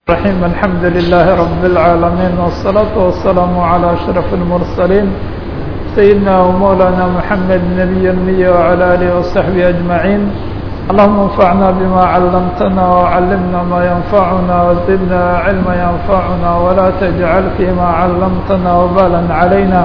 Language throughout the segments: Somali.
الرحيم الحمد لله رب العالمين والصلاة والسلام على أشرف المرسلين سيدنا ومولانا محمد نبي المية وعلى آله وصحبه أجمعين اللهم انفعنا بما علمتنا وعلمنا ما ينفعنا وزدنا علما ينفعنا ولا تجعل فيما علمتنا وبالا علينا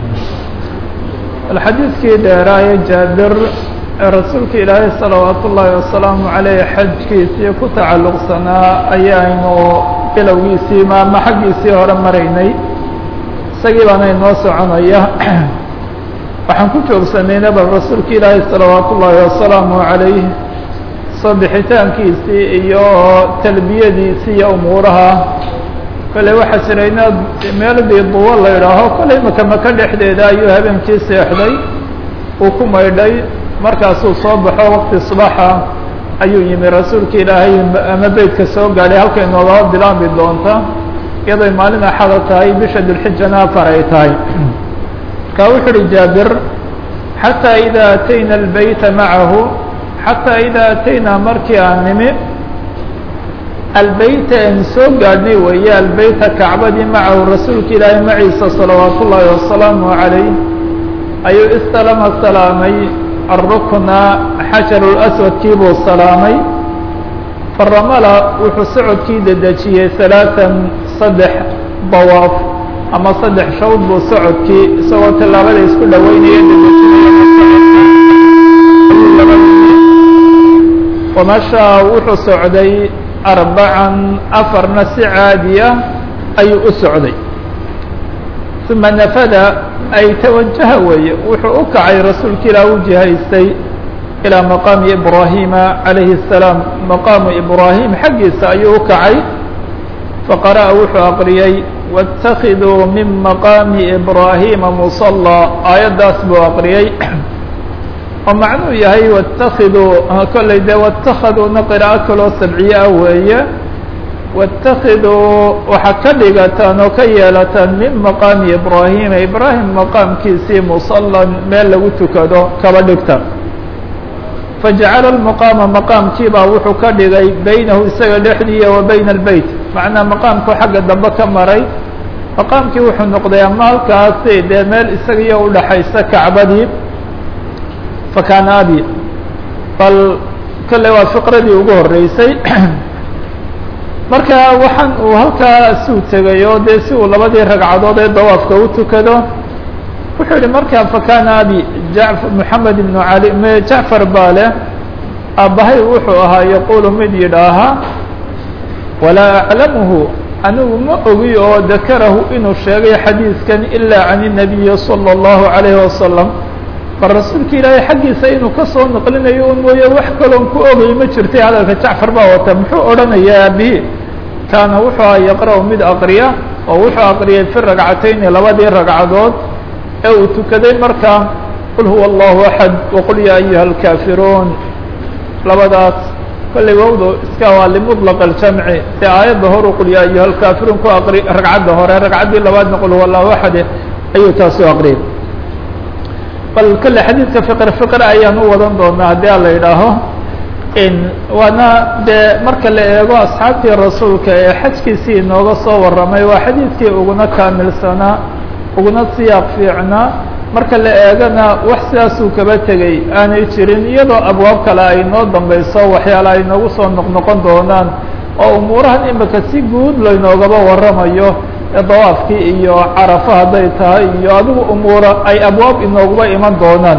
الحديث كده راية جابر rasuulka ilaahay salawaat ullaahi wasalaamu caleyh xajkiisii ku tacalluqsanaa ayaaynu bilowgiisii maama xaggiisii hore maraynay isagii baana inoo soconaya waxaan ku joogsanayna bal rasuulka ilaahay salawaat ullaahi wasalaamu calayh soo bixitaankiisii iyo talbiyadiisii iyo umuuraha kolley waxaa jira inaad meeladii duwo la idhaaho kolley maka maka dhexdeeda ayuu habeenkii seexday uu ku maydhay markaasuu soo baxo waqti subaxa ayuu yimi rasuulka ilaahay ama beytka soo gaadhay halkay noolaba bilaabi doonta iyadoy maalin axada tahay bisha dulxijana afar ay tahay marka wuxu uhi jaabir xataa idaa atayna albeyta macahu xataa idaa ataynaa markii aan nimi albeyta aan soo gaadhnay weeye albeyta kacbadii macahu rasuulka ilaahay maciisa salawaat ullaahi wasalaamu calayh ayuu istalama salaamay الركنa xaجaر الأسودkii buu salaamay faramla wuxuu socodkii dedejiyey ثaلاثا saddex dawaaf ama saddex shawd buu socodkii isagoo tilaabada isku dhaweynaya dedejinaya ومشhaa wuxuu socday أربعا afarna si caadiya ayuu u socday ثuma nafada ay tawajaha weeye wuxuu u kacay rasuulka ilaah u jihaystay ilىa maqaami ibraahima calayhi الsalaam maqaamu ibraahim xaggiisa ayuu u kacay faqara'a wuxuu aqriyey wاtakiduu min maqaami ibraahima musallى aayaddaas buu aqriyey oo macnuu yahay wاtakiduu kolley dee wاtakhaduuna qiraa'o kaloo sabciye ah weeye wاtakiduu waxaa ka dhigataan oo ka yeelataan min maqaami ibraahima ibraahim maqaamkiisii musalan meel lagu tukado kaba dhigta fajacala lmaqaama maqaamkiibaa wuxuu ka dhigay beynahu isaga dhexdiiya wa bayna albeyt macnaa maqaamku xagga dambe ka maray maqaamkii wuxuu noqday ama halkaasi dee meel isagaiyo udhaxaysa kacbadii fakaana abi bal kolley waa fiqradii ugu horeysay marka waxaan uu halkaa suu tegay oo dee si uu labadii ragcadood ee dawaafka u tukado wuxuu yihi markaa fakana abi ja moxamed ibnu cali jacfar baa leh aabbahay wuxuu ahaa yaqulu mid yidhaaha walaa aclamuhu anigu ma ogi oo dakarahu inuu sheegay xadiidkan ilaa can الnabiyi salى اllahu عalayhi wasalam bal rasuulka ilaahay xaggiisa inuu kasoo naqlinayo un mooye wax kaloon ku ogay ma jirtay hadalka jacfar baa wata muxuu odhanayaa aabihi kaana wuxuu aha yaqra' mid aqriya oo wuxuu aqriyay fi ragcatayni labadii ragcadood ee uu tukaday markaa qul huwa allahu axad waqul yaa ayuha alkaafiruun labadaas kolley wawdo iska waa limuطlaq aljamci dee aayadda horu qul yaa ayuha alkaafiruun ku aqri ragcadda hore ragcaddii labaadna qul huwa allahu axade ayuu taasi aqriyay bal kolle xadiidka fiqr fiqr ayaan u wadan doonaa haddii a la yidhaaho waana dee marka la eego asxaabtii rasuulka ee xajkiisii inooga soo warramay waa xadiidkii uguna kaamilsanaa uguna siyaaq fiicnaa marka la eegana wax sidaasuu kaba tegey aanay jirin iyadoo abwaab kale ay noo dambayso waxyaala ay noogu soo noqnoqon doonaan oo umuurahan imika si guud laynoogaba warramayo dawaafkii iyo carafa hadday tahay iyo adigu umuura ay abwaab inooguba iman doonaan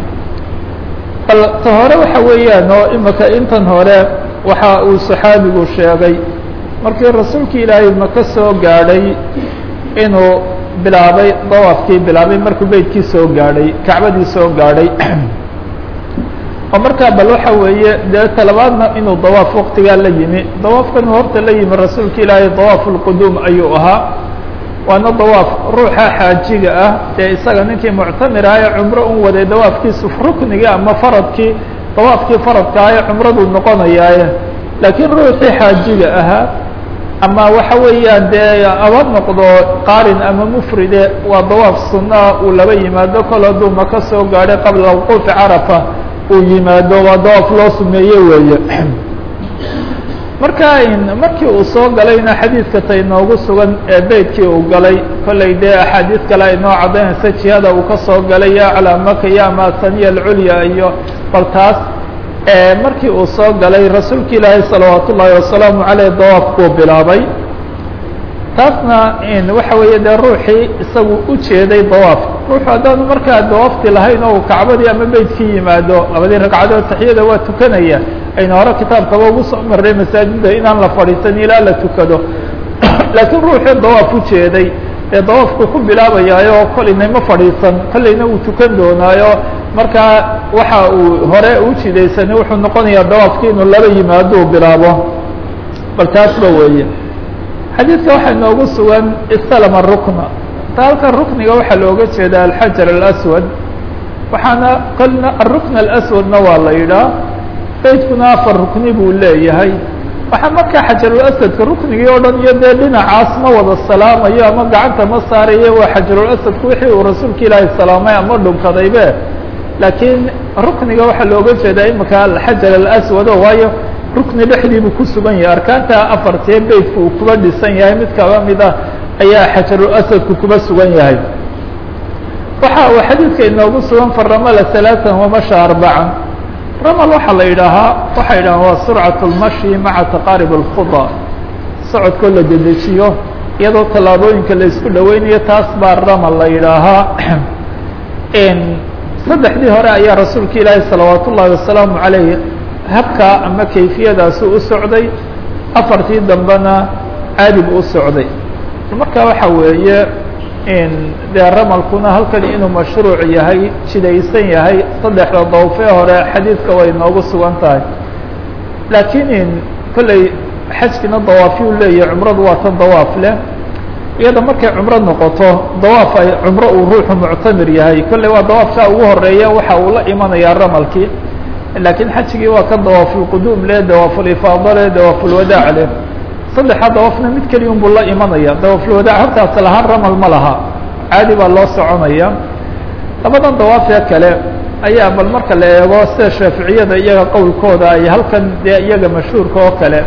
bal ta hore waxa weeyaan oo imika intan hore waxa uu saxaabigu sheegay markii rasuulka ilaahay maka soo gaadhay inuu bilaabay dawaafkii bilaabay markuu beytkii soo gaadhay kacbadii soo gaadhay oo markaa bal waxa weeye dee talabaadna inuu dawaaf waqtigaa la yimi dawaafkan horta la yimi rasuulka ilaahay dawaaf ulquduum ayuu ahaa waana dawaaf ruuxa xaajiga ah dee isaga ninkii muctamir ah ee cumro un waday dawaafkiisu ruknigii ama faradkii dawaafkii faradka ah ee cumraduu noqonayaaye laakiin ruuxii xaajiga ahaa ama waxa weeyaan dee aba noqdo qaarin ama mufride waa dawaaf sunaa uu laba yimaado kol hadduu maka soo gaadhay qabla wuquufi carafa uu yimaado waa dawaaf loo sumeeye weeye marka markii uu soo galayna xadiidka ta inoogu sugan ee beytkii uu galay kollay dee axaadiis kale inoo caddaynaysa jihada uu ka soo galay ya calaa maka ya masaniya alculya iyo bal taas markii uu soo galay rasuulka ilaahay salawaat ullaahi wasalaamu caleyh dawaaf buu bilaabay taasna waxa weeye dee ruuxii isagu u jeeday dawaaf ruuxu haddaanu markaa dawaafti lahayn oo kacbadii ama beytkii yimaado labadii ragcadood taxiyada waa tukanaya ayna hore kitaabkaba ugu soo marray masaajida inaan la fadhiisan ilaa la tukado laakiin ruuxii dawaaf u jeeday ee dawaafku ku bilaabayaayo kolayna ma fadhiisan kolayna uu tukan doonaayo markaa waxa uu hore u jidaysanay wuxuu noqonayaa dawaafki inuu laba yimaado uu bilaabo bal taasba weeye xadiidka waxaa inoogu sugan istalama rukna ta halkan rukniga waxaa looga jeeda alxajar alaswad waxaana kolna arukn alaswadna waa la yidhaah beydkuna afar rukni buu leeyahay waxaa markaa xajarulaswadka ruknigii oo dhan iyo dee dhinacaas ma wada salaamayo ama gacanta ma saarayo waa xajarulaswadku wixii uu rasuulka ilaahay salaamay ama dhunkadaybe laakiin rukniga waxaa looga jeedaa imika alxajar alaswad o waayo rukni dhexdii buu ku sugan yahay arkaanta afartee beytku uu kuba dhisan yahay mid kaba mida ayaa xajarulaswadku kuba sugan yahay waxa uu xadiidka inoogu sugan faramala ثaلaaثan wamasha arbacan ramal waxaa la yidhaahaa waxay yidhahaan waa surcaة اlmashi maca taqaarib اlkhuda socodkoo la dedejiyo iyadoo tallaabooyinka la isku dhaweynayo taas baa ramal la yidhaahaa saddexdii hore ayaa rasuulka ilaahi salawaat ullaahi wasalaamu عalayh habka ama kayfiyadaasu u socday afartii dambena caadib u socday marka waxa weeye dee ramalkuna halkan inuu mashruuc yahay jidaysan yahay saddexda dawfee hore xadiidka way noogu sugan tahay laakiin kolley xajkina dawaafyuu leeyahay cumradu waa tan dawaaf leh iyada markay cumro noqoto dawaaf ay cumro uu ruuxu muctamir yahay kolley waa dawaafka ugu horeeya waxa uu la imanayaa ramalkii laakiin xajigii waa ka dawaafulquduum leh dawaaful-ifaado leh dawaafulwadaac leh saddexa dawaafna mid keliya un buu la imanaya dawaafulwadaac hortaas lahaan ramal ma laha caadi baa loo soconaya labadan dawaafee kale ayaa bal marka la eego sida shaaficiyada iyaga qowlkooda ay halkan dee iyaga mashhuurka oo kale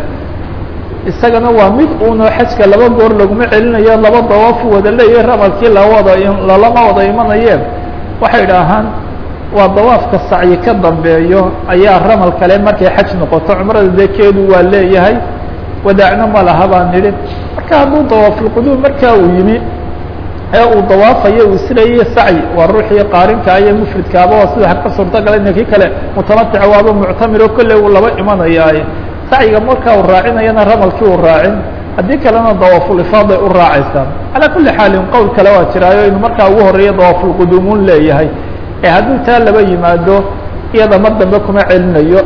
isagana waa mid uno xajka laba goor laguma celinayo laba dawaafu wada leeyahay ramalkii lawada lalama wada imanayeen waxay idhaahaan waa dawaafka sacyi ka dambeeyo ayaa ramal kale markay xaj noqoto cumrada dekeedu waa leeyahay wadaacna ma laha baan nidhi marka hadduu dawaafulquduum markaa uu yimi ee uu dawaafayo uu isleeyay sacyi waa ruuxii qaarinka iyo mufridkaaba waa sida ka suurtagalay ninkii kale mutamatic waaba muctamiro kolley uu laba imanayaaye sacyiga markaa uu raacinayana ramalkii uu raacin haddii kalena dawaaful-ifaaday u raacaysaa calaa kulli xaalin qowl kale waa jiraayo inuu markaa ugu horeeya dawaafulquduumuun leeyahay ee hadduu taa laba yimaado iyada mar dambe kuma celinayo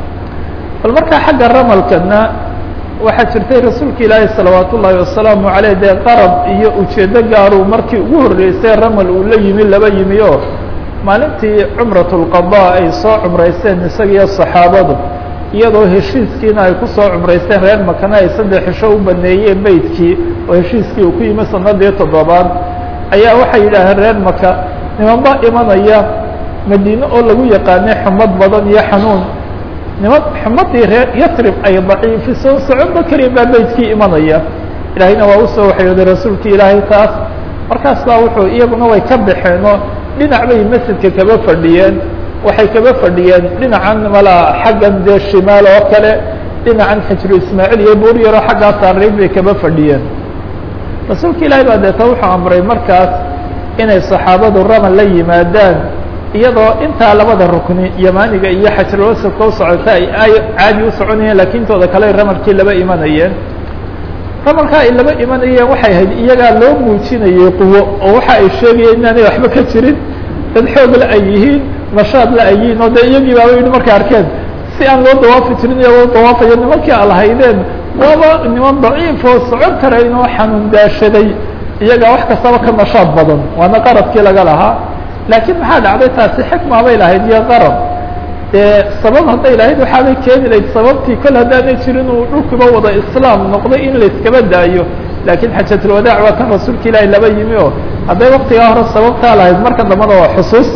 bal markaa xagga ramalkana waxaa jirtay rasuulka ilaahi salawaat ullaahi wasalaamu aleyh dee qarab iyo ujeedo gaaruu markii ugu horreysay ramal uu la yimi laba yimi oo maalintii cumrat lqada ay soo cumraysteen isagiyo saxaabadu iyadoo heshiiskiina ay kusoo cumraysteen reer makana ay saddex xisho u baneeyeen beydkii oo heshiiskii uu ku yimi sanadii toddobaad ayaa waxay yidhaaheen reer maka nimanba imanaya madiine oo lagu yaqaanay xumad badan iyo xanuun niman xumadii reer yasrib ay daciifiso soconba keliya baa beydkii imanaya ilaahayna waa usoo waxyooday rasuulka ilaahay taas markaas baa wuxuu iyaguna way ka baxeenoo dhinac bay masjidka kaba fadhiyeen waxay kaba fadhiyeen dhinacan malaa xaggan dee shimaal oo kale dhinacan xijru ismaaciil iyo buur yaroo xaggaa saariib bay kaba fadhiyeen rasuulka ilaahay baa deeta wuxuu amray markaas inay saxaabadu ramal la yimaadaan iyadoo intaa labada rukni yamaaniga iyo xajrulwasadka u socota ay caadi u soconayeen lakin intooda kale ramalkii laba imanayeen ramalkaa ay laba imanayeen waxay ahayd iyagaa loo muujinayay quwo oo waxa ay sheegayeen inaanay waxba ka jirin dad xoog la ay yihiin nashaad la ay yihiin oo dee iyagii baaba yidhi markay arkeen si aan loo dawaafi jirin iyagoo dawaafayo nimankii a lahaydeen waaba niman daciif oo socon karayn oo xanuun daashaday iyagaa wax kastaba ka nashaad badan waana qaradkii laga lahaa laakiin maxaa dhacday taasi xikma bay lahayd iyo qarab dee sabab hadday lahayd waxaabay keeni lahayd sababtii kol haddaanay jirin uu dhulkiba wada islaam noqday in la iskaba daayo laakiin xajatulwadaac waa kan rasuulka ilaahi laba yimi oo hadday waktigaa hore sababtaa lahayd marka dambana waa xusuus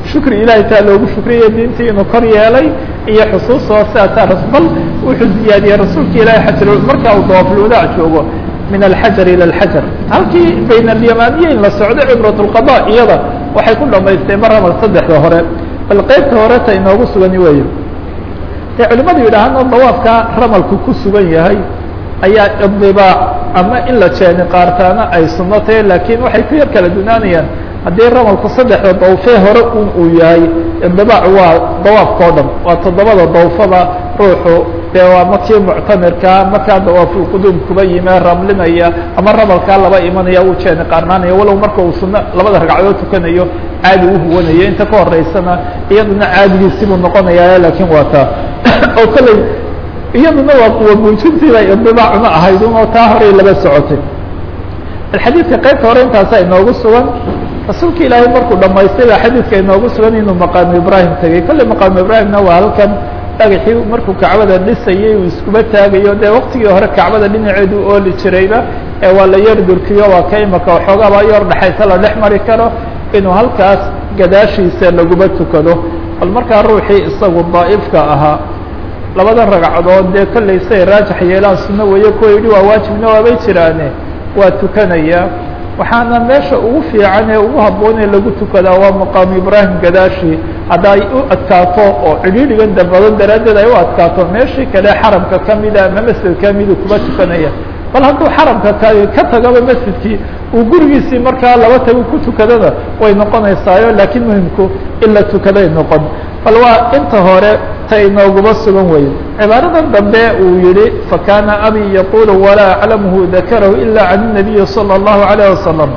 shukri ilahay taa loogu shukriya diintii inuu kor yeelay iyo xusuustoo sidaasaa bal wuxuu ziyaadiyey rasuulka ilahay xajar markaa uu dawaafulwadaac joogo min alxajar ilى alxajar halkii bayn alyamaniya in la socdo cibrat اlqada iyada waxay ku dhamaystay maramal saddexda hore bal qeybta horeta inoogu sugani weeye dee culimadu yidhaahana dawaafka ramalku ku sugan yahay ayaa idibaac ama in la jeeni qaartaana ay sunno tahay laakiin waxay ku yar kala dunaanayaan haddii ramalku saddexda dawfee hore un uu yahay idibaac waa dawaafka o dhan waa toddobada dawfaba ruuxu dee waa makii muctamirkaa markaa dawaafulquduum kuba yime ramlinaya ama ramalkaa laba imanaya uu jeeni qaarnaanaya walow marka uu sunno labada ragcadood tukanayo caadi u huwanayo inta ka horeysana iyaduna caadigiisibuu noqonaya laakiin waa taa oo kolley iyaduna waa kuwa muujintiiba idibaacuna ahayd un oo taa horay laba socotay xadiidka qaybta hore intaasa inoogu sugan rasuulka ilaahay markuu dhamaystay baa xadiidka inoogu sugan inuu maqaamu ibraahim tegey kolley maqaamu ibraahimna waa halkan dhagaxii markuu kacbada dhisayay uu iskuba taagayo dee waktigii hore kacbada dhinaceedu ooli jirayba ee waa la yar durkiyo waa ka imaka waxoogaaba yar dhexaysa la dhex mari karo inuu halkaas gadaashiisa laguba tukado bal markaa ruuxii isagu daa'ifka ahaa labada ragcadood dee kolley say raajax yeelaan sunno weeye kuwa yidhi waa waajibna waabay jiraane waa tukanaya waxaana meesha ugu fiican ee ugu habboon ee lagu tukadaa waa maqaamu ibraahim gadaashi hadda ay u adkaato oo cidhiidhigan dambadan daraaddeed ay u adkaato meeshii kale xaramka kamida ama masjid kamidu kuba tukanaya bal hadduu xaramka ka ka tagaba masjidkii uu gurigiisii markaa laba tago ku tukadana way noqonaysaayo laakiin muhimku in la tukaday noqon bal waa inta hore ta inooguba sugan weeye cibaaradan dambe uu yihi fakana abi yaqulu walaa aclamhu dakarahu ila can الnabiyi salى الlahu عalيه wasalam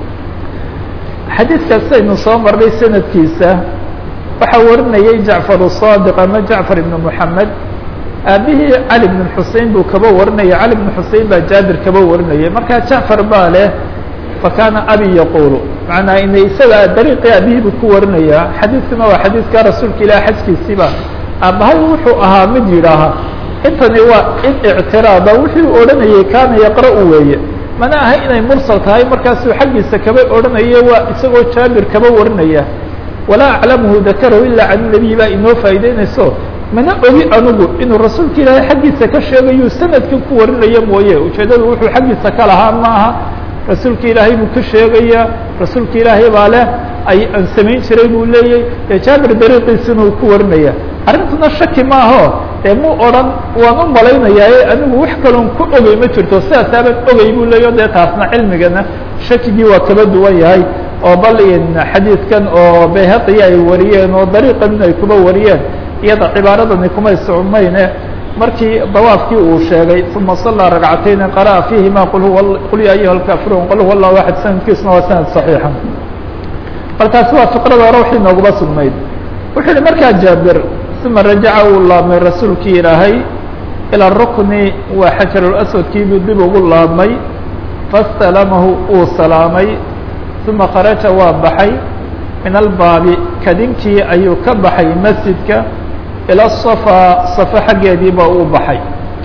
xadiidkaas aynu soo marnay sanadkiisa waxaa warinayay jacfar الصadiq ama jacfar ibn mحamed aabihii cali bn xusein buu kaba warinaya cali bn xusein baa jaabir kaba warinayay markaa jacfar baa leh fakana abi yaqulu manaa ina isaga dariiqii aabihii buu ku warinaya xadiidkuna waa xadiidka rasuulka ilah xajkiisiiba aabahay wuxuu ahaa mid yidhaaha intani waa in ictiraada wuxuu odhanayay kaana yaqra-u weeye mana aha inay mursal tahay markaasuu xaggiisa kaba odhanaya waa isagoo jaabir kaba warinaya walaa aclamhu dakarahu ilaa can nabiy baa inoo faa'ideynayso mana ogi anugu inuu rasuulka ilaahay xaggiisa ka sheegayu sanadkan ku warinaya mooye ujeeddadu wuxuu xaggiisa ka lahaa ma aha rasuulka ilaahay buu ka sheegaya rasuulka ilaahay baa leh ay aan samayn jiray buu leeyay dee jaabir dariiqiisina uu ku warinaya arrintuna shaki maaho dee mu odhan waan u malaynayaa anigu wax kaloon ku ogey ma jirto sidaasaaban ogey buu leeyo dee taasna cilmigana shakigii waa kaba duwan yahay oo bal xadiidkan oo bayhaqiya ay wariyeen oo dariiqan ay kuba wariyeen iyada cibaaradani kumay socmayne markii dawaafkii uu sheegay uma صalىa ragcatayni qara'a fiihima qul huwa qul ya ayuha اlkaafiruun qul huwa allahu axad sanadkiisuna waa sanad صaxiixa bal taasi waa fiqrada hore waxay nooguba sugnayd wuxuu yihi markaa jaabir uma rajaca uu laabmay rasuulkii ilaahay ilى rukni waa xajarulaswadkiibuu dib ugu laabmay fastalamahu uu salaamay uma kharaja waa baxay min albaabi kadinkii ayuu ka baxay masjidka ilى الصفا صفo xaggeediiba uu baxay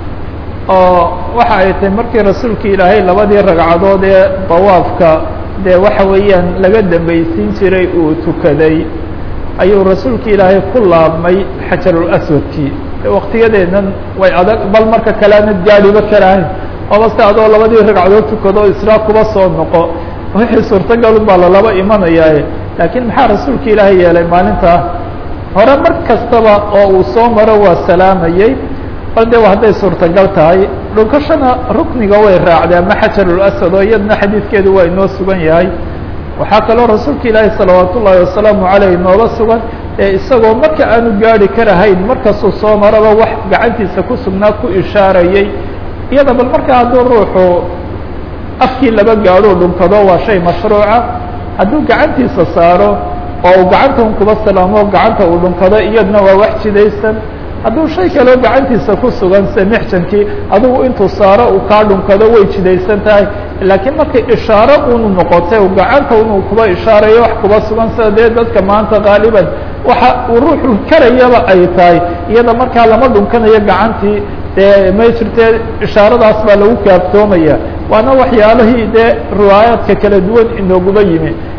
oo waxa ay tahay markii rasuulka ilaahay labadii ragcadood ee dawaafka dee waxa weeyaan laga dambaysiin jiray uu tukaday ayuu rasuulka ilaahay ku laabmay xajarulaswadkii waktiyadeedan way adag bal marka kale anad gaadhiba karahayn oo base adoo labadii ragcadood tukado israa kuba soo noqo wixii suurtagal baa lalaba imanayaaye laakiin maxaa rasuulka ilaahay yeelay maalintaa hore mar kastaba oo uu soo maro waa salaamayey bal de hadday suurtagal tahay dhunkashana rukniga way raacday ama xajarulaswad oo iyadna xadiidkeedu waa inoo sugan yahay waxaa kaloo rasuulka ilaahi salawaat ullaahi wasalaamu caleyh inooga sugan ee isagoo marka aanu gaari karahayn markastuu soo maraba wax gacantiisa ku sugnaa ku ishaarayey iyada bal marka hadduu ruuxu afkii laba gaadhuu dhunkado waa shay mashruuca hadduu gacantiisa saaro oo uu gacanta un kuba salaamo gacanta uu dhunkado iyadna waa wax jidaysan hadduu shay kaloo gacantiisa ku sugan se mexjankii adigu intuu saaro uu kaa dhunkado way jidaysan tahay laakiin markay ishaaro unu noqotay u gacanta unu kuba ishaarayo wax kuba sugan sida dee dadka maanta qaaliban waxa uu ruuxu karayaba ay tahay iyada markaa lama dhunkanayo gacantii dee may jirtee ishaaradaas baa lagu kaaftoomaya waana waxyaalihii dee riwaayaadka kala duwan inooguba yimi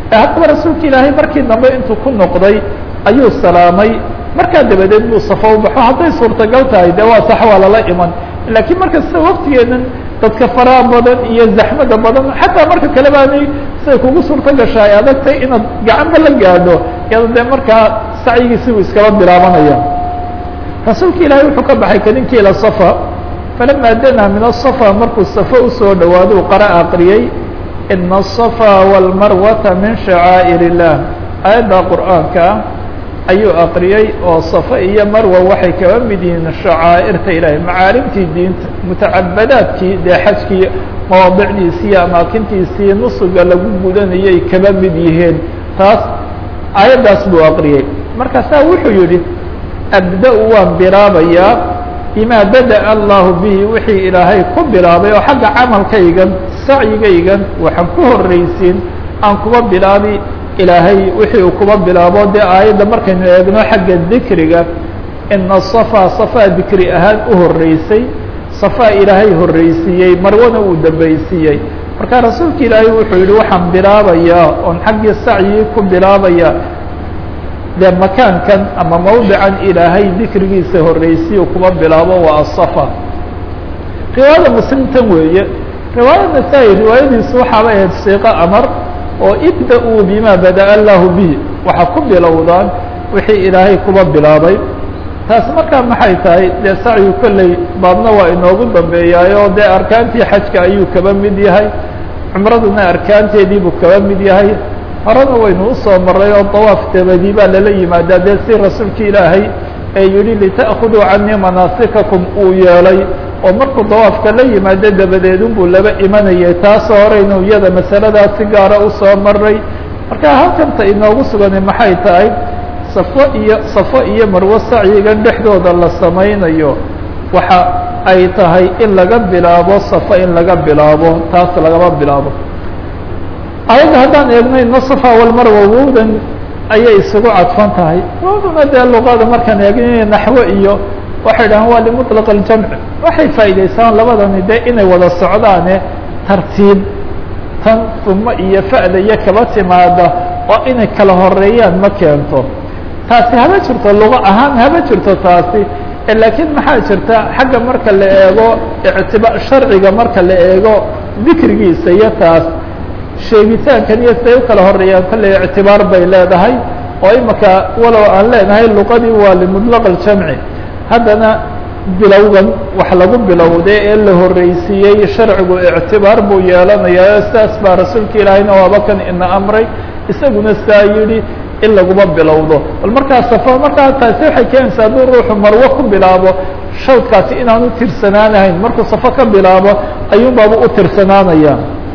haddaba rasuulka ilaahay markii dambe intuu ku noqday ayuu salaamay markaa dabadeed buu safo u baxo hadday suurtagal tahay de waa sax waa lala iman laakiin markasta waktigeedan dadka faraha badan iyo zaxmada badan xataa marka kale baanay siday kugu suurto gasha ay adagtay inaad gacanba la gaadho iyado dee markaa sacyigiisi uu iskaba bilaabanaya rasuulka ilaahay wuxuu ka baxay kadinkii ila safa falama danaa min asafa markuu safo usoo dhawaado qara aqriyey ina aلصafa wاlmarwata min shacaa'ir الlah aayadda qur'aanka ayuu aqriyey oo safa iyo marwa waxay kaba mid yihiin shacaa'irta ilaahay macaalimtii diinta mutacabadaadkii dee xajkii mawaadicdiisii iyo amaakintiisii nusuga lagu gudanayay kaba mid yihiin taas aayaddaas buu aqriyey markaasaa wuxuu yidhi abda-u waan bilaabayaa bima bada'a allahu bihi wixii ilaahay ku bilaabay oo xagga camalkaygan sacyigaygan waxaan ku horraysiin aan kuba bilaabi ilaahay wixii uu kuba bilaabo dee aayadda markaynu eegno xagga dikriga ina safa safaa dikri ahaan u horreysay safaa ilaahay horreysiiyey marwana uu dambaysiiyey marka rasuulka ilaahay wuxuu yihi waxaan bilaabayaa oon xaggii sacyigii ku bilaabaya dee makaankan ama mawdican ilaahay dikrigiisa horreysiyo kuba bilaabo waa asafa riwaayada muslimtan weeye riwaayada nasaa-i riwaayadiisu waxaaba ahayd siiqo amar oo ibda-uu bima bada'a allahu bihi waxaa ku bilowdaan wixii ilaahay kuba bilaabay taas markaa maxay tahay dee sacyu kolley baadna waa inoogu dambeeyaayo dee arkaantii xajka ayuu kaba mid yahay cumraduna arkaanteedii buu kaba mid yahay horena waynu usoo maray oo dawaaf dabadii baa lala yimaadaa dee si rasuulka ilaahay ee yihi lita'khuduu canii manaasikakum uu yeelay oo markuu dawaafka la yimaado dabadeedun buu laba imanayay taasoo horeynu iyada masaladaas si gaara usoo maray marka halkanta inoogu suganay maxay tahay safo iyo safo iyo marwo sacyigan dhexdooda la samaynayo waxa ay tahay in laga bilaabo safo in laga bilaabo taas lagama bilaabo ayadda haddaan eegno ina safa walmarwa wowdan ayay isugu cadfan tahay wowduna dee luqada markaan eegno naxwo iyo waxay dhahaan waa limuطlaq اljamc waxay faa'idaysaan labadani de inay wada socdaane tartiib tan uma iyo fa'da iyo kaba timaada oo inay kala horeeyaan ma keento taasi haba jirto lugo ahaan haba jirto taasi laakiin maxaa jirta xagga marka la eego ictiba sharciga marka la eego dikrigiisa iyo taas sheegitaankan iyo siday u kala horeeyaan kolley ictibaar bay leedahay oo imaka walow aan leenahay luqadii waa limuطlaq اljamci haddana bilowgan wax lagu bilowday ee la horreysiiyey sharcigu ictibaar buu yeelanayaa sidaas baa rasuulka ilaahayna waaba kan ina amray isaguna saa yidhi in laguma bilowdo bal markaa safo markaa taasi waxay keenaysaa hadduu ruuxu marwo ku bilaabo shawdkaasi inaanu tirsanaanahayn markuu safo ka bilaabo ayuun baaba u tirsanaanaya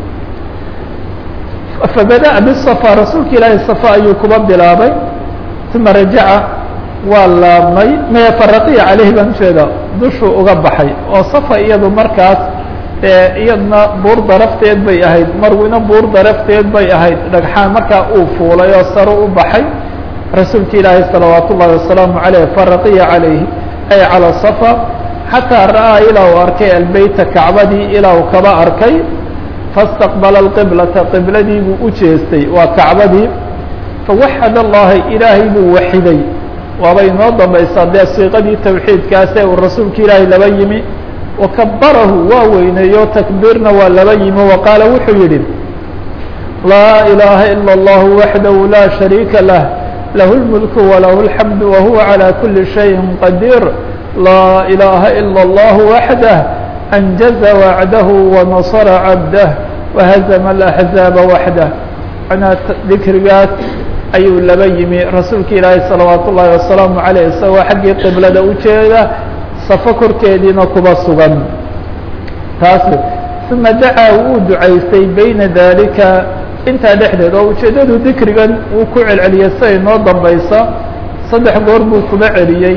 fabada'a bisafa rasuulka ilaahay safa ayuu kuba bilaabay uma rajaca waa laabmay maya faraqiya caleyhi baan ujeeda dushuu uga baxay oo safa iyadu markaas iyadna buur darafteed bay ahayd marwina buur darafteed bay ahayd dhagxaan markaa uu fuulay oo sare u baxay rasuulka ilaahay salawaat ullahi wasalaamu aleyh faraqiya calayhi ay calى safa xataa ra'aa ilaa uu arkay albeyta kacbadii ilaa uu kaba arkay faاstaqbala اqiblata qibladii buu u jeestay waa kacbadii fawaxad allahi ilaahay buu waxiday waabay inoo dambaysaa dee siiqadii tawxiidkaas ee uu rasuulka ilaahay laba yimi wakabarahu waa weyneeyo takbiirna waa laba yimi wa qaala wuxuu yidhi laa ilaaha ilا اllahu waxdahu laa shariika lah lahu اlmulku walahu اlxamdu wahuwa calى kuli shayin qadiir laa ilaaha ilا اllahu waxdah anjaza wacdahu wanasara cabdah wahazama alaxzaaba waxdah manaa dikrigaas ayuu laba yimi rasuulka ilaahay salawaat ullaahi wasalaamu caleyh isagoo xaggii qiblada ujeeda safo korkeediina kuba sugan taas uma dacaa wuu ducaystay bayna dalika intaa dhexdeed oo ujeeddadu dikrigan wuu ku celceliyey siday noo dambaysa saddex goor buu kuba celiyey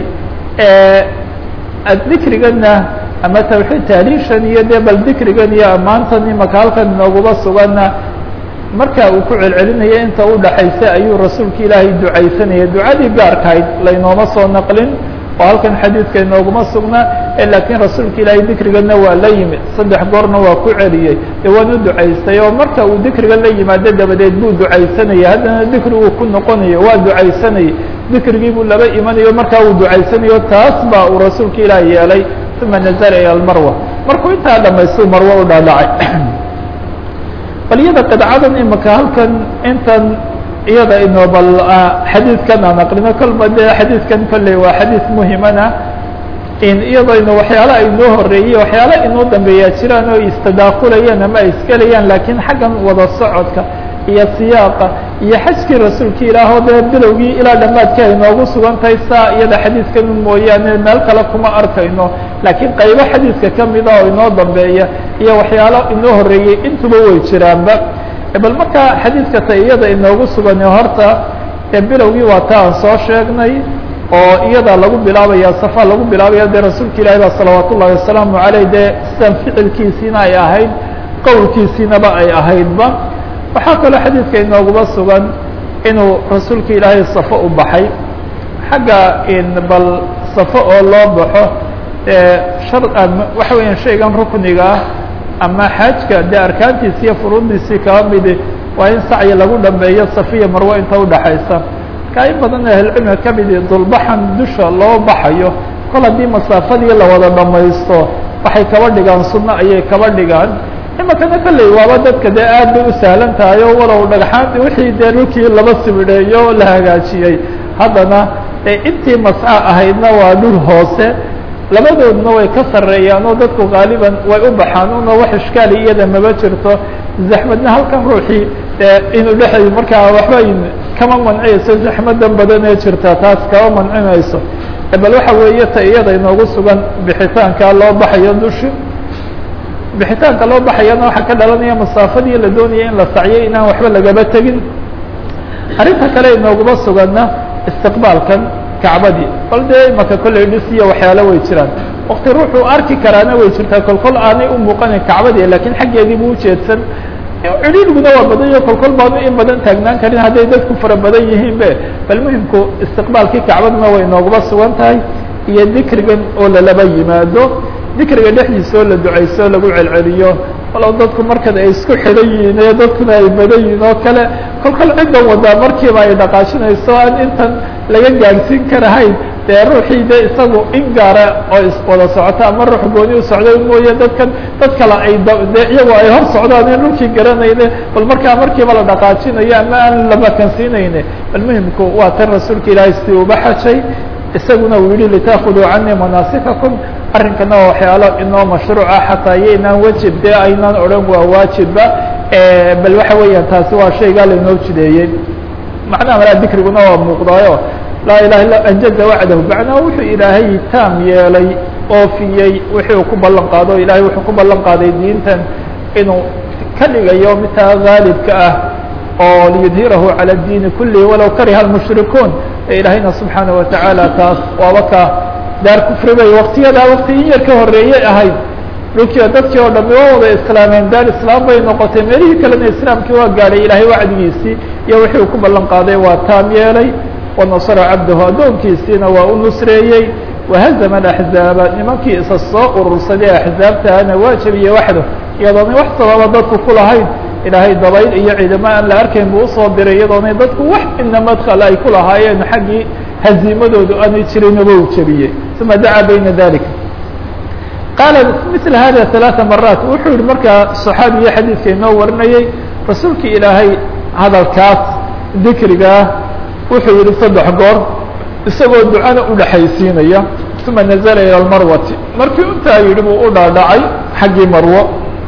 dikriganna ama tawxiid taaliishan iyo dee bal dikrigan iyo ammaantan imaka halkan inoogaba suganna marka uu ku celcelinaya inta u dhaxaysa ayuu rasuulka ilaahay ducaysanaya ducadii gaarkahayd laynooma soo naqlin oo halkan xadiidka inooguma sugnaa laakiin rasuulka ilaahay dikrigana waa la yimid saddex goorna waa ku celiyey dee waan u ducaystay oo marka uu dikriga la yimaado dabadeed buu ducaysanaya haddana dikriguu ku noqonayo waa ducaysanayay dikrigii buu laba imanayo markaa uu ducaysanayo taas baa uu rasuulka ilaah yeelay uma nazala ila almarwa markuu intaa dhamaystuu marwo u dhaadhacay bal iyada qidcadan imika halkan intan iyada ino bal xadiidkan aan aqrino kolba dee xadiidkan kolley waa xadiid muhimana in iyadayna waxyaala inoo horeeyey waxyaala inoo dambeeyaa jiraan oo istadaakulayaan ama ay isgelayaan laakiin xaggan wada socodka iyo siyaaqa iyo xajkii rasuulka ilaahoo dee bilowgii ilaa dhammaadka ay noogu sugan tahay saa iyada xadiidkan mooyaane meel kale kuma arkayno laakiin qaybo xadiidka kamida oo inoo dambeeya iyo waxyaalo inoo horeeyey intuba way jiraanba bal markaa xadiidka ta iyada inoogu sugan horta ee bilowgii waa ta aan soo sheegnay oo iyada lagu bilaabaya safa lagu bilaabaya dee rasuulka ilahi ba salawaat ullahi wasalaamu aleyh dee sidan ficilkiisiina ay ahayd qowlkiisiinaba ay ahaydba waxaa kaloo xadiidka inooguma sugan inuu rasuulka ilaahay safo u baxay xagga in bal safo oo loo baxo shar waxa weeyaan shaygan rukniga ah ama xaajka dee arkaantiisi iyo furuuddiisii kaba midi waa in sacyi lagu dhameeyo safiya marwo inta udhaxaysa markaa in badan ahlcilmiga ka midi dulbaxan dusha loo baxayo kol haddii masaafadii la wada dhamaysto waxay kaba dhigaan sunno ayay kaba dhigaan imakana kolley waaba dadka dee aad bay u sahlan tahay oo walow dhagxaan wixii dee dhulkii laba sibidheeyo la hagaajiyey haddana intii masca ahaydna waa dhul hoose labadoodna way ka sarreeyaan oo dadku gaaliban way u baxaan una wax ishkaali iyada maba jirto zaxmadna halkan ruuxii inuu dhexay markaa waxba kama manciyayso zaxmadan badan ee jirta taas kama mancinayso bal waxa weeye ta iyada inoogu sugan bixitaanka loo baxayo dushi bixitaanka loo baxayana waxaa ka dhalanaya masaafadii la doonaya in la sacyo inaan waxba lagaba tegin arrinta kale inooguma suganna istiqbaalkan kacbadii bal dee imaka kolley dhis iyo waxyaalo way jiraan wakti ruuxuu arki karaana way jirtaa kolkol aanay u muuqanin kacbadii lakiin xaggeedii buu ujeedsan cidhiidhiguna waa badan yaho kolkol baanu in badan taagnaan karin hadday dadku fara badan yihiin be bal muhimku istiqbaalkii kacbaduna way inooguma sugan tahay iyo dikrigan oo lalaba yimaado dikriga dhexdiisa oo la ducayso o lagu celceliyo walow dadku markan ay isku xidhan yihiin ee dadkuna ay badan yihiin oo kale kolkol ciddan wadaa markiiba ay dhaqaajinayso aan intan laga gaadhsiin karahayn dee ruuxii de isagu in gaara oo iswada socota ama ruux gooni u socday mooye dadkan dad kale ay de iyagu ay hor socdaan in dhulkii garanayne bal markaa markiiba la dhaqaajinayo ama aan lamakansiinayne bal muhimku waa tan rasuulka ilaahay si uba xajay isaguna uu yihi litaakuduu canii manaasikakum arrinkana waa waxyaalo inoo mashruuca xataa iyaynaan wajib dee aynaan odhan waa waajibba bal waxa weeyaan taasi waa shaygaa lainoo jideeyey macnaha malaa dikriguna waa muuqdaayo laa ilaha illa anjaza wacdahu macnaha wuxuu ilaahay taam yeelay oofiyey wixii uu ku ballan qaado o ilahay wuxuu ku ballan qaaday diintan inuu ka dhigayo midtaa gaalibka ah oo liyudhirahu calى الdiini kulihi walow kariha الmushrikuun ilaahayna subxaanaه watacaala taas waaba ka daar kufri bay waktiyadaa wakti in yar ka horeeyey ahayd dhulkii dadkii oo dhami waa wada islaameen daar islaam bay noqotay meelihii kalena islaamkii waa gaadhay ilaahay wacdigiisii iyo wixii uu ku ballan qaaday waa taam yeelay wanasara cabdahu addoonkiisiina waa u nusreeyey wahazama axzaaba nimankii isa soo urursaday axzaabtaana waa jebiyey waxdo iyadoonay wax sababa dadku ku lahayn ilaahay dabayl iyo ciidamo aan la arkayn buu usoo diray iyadoonay dadku wax ina madkal ay ku lahaayeen xaggii haziimadoodu aanay jirinaba u jebiyey uma dacaa bayna dalika qaala mil hada ثaلaثa maraat wuxuu yihi markaa صaxaabiga xadiidka inoo warinayey rasuulki ilaahay hadalkaas dikrigaa wuxuu yihi saddex goor isagoo ducana udhaxaysiinaya uma nazla ilى اmarwati markii intaa yihi buu u dhaadhacay xaggii marwo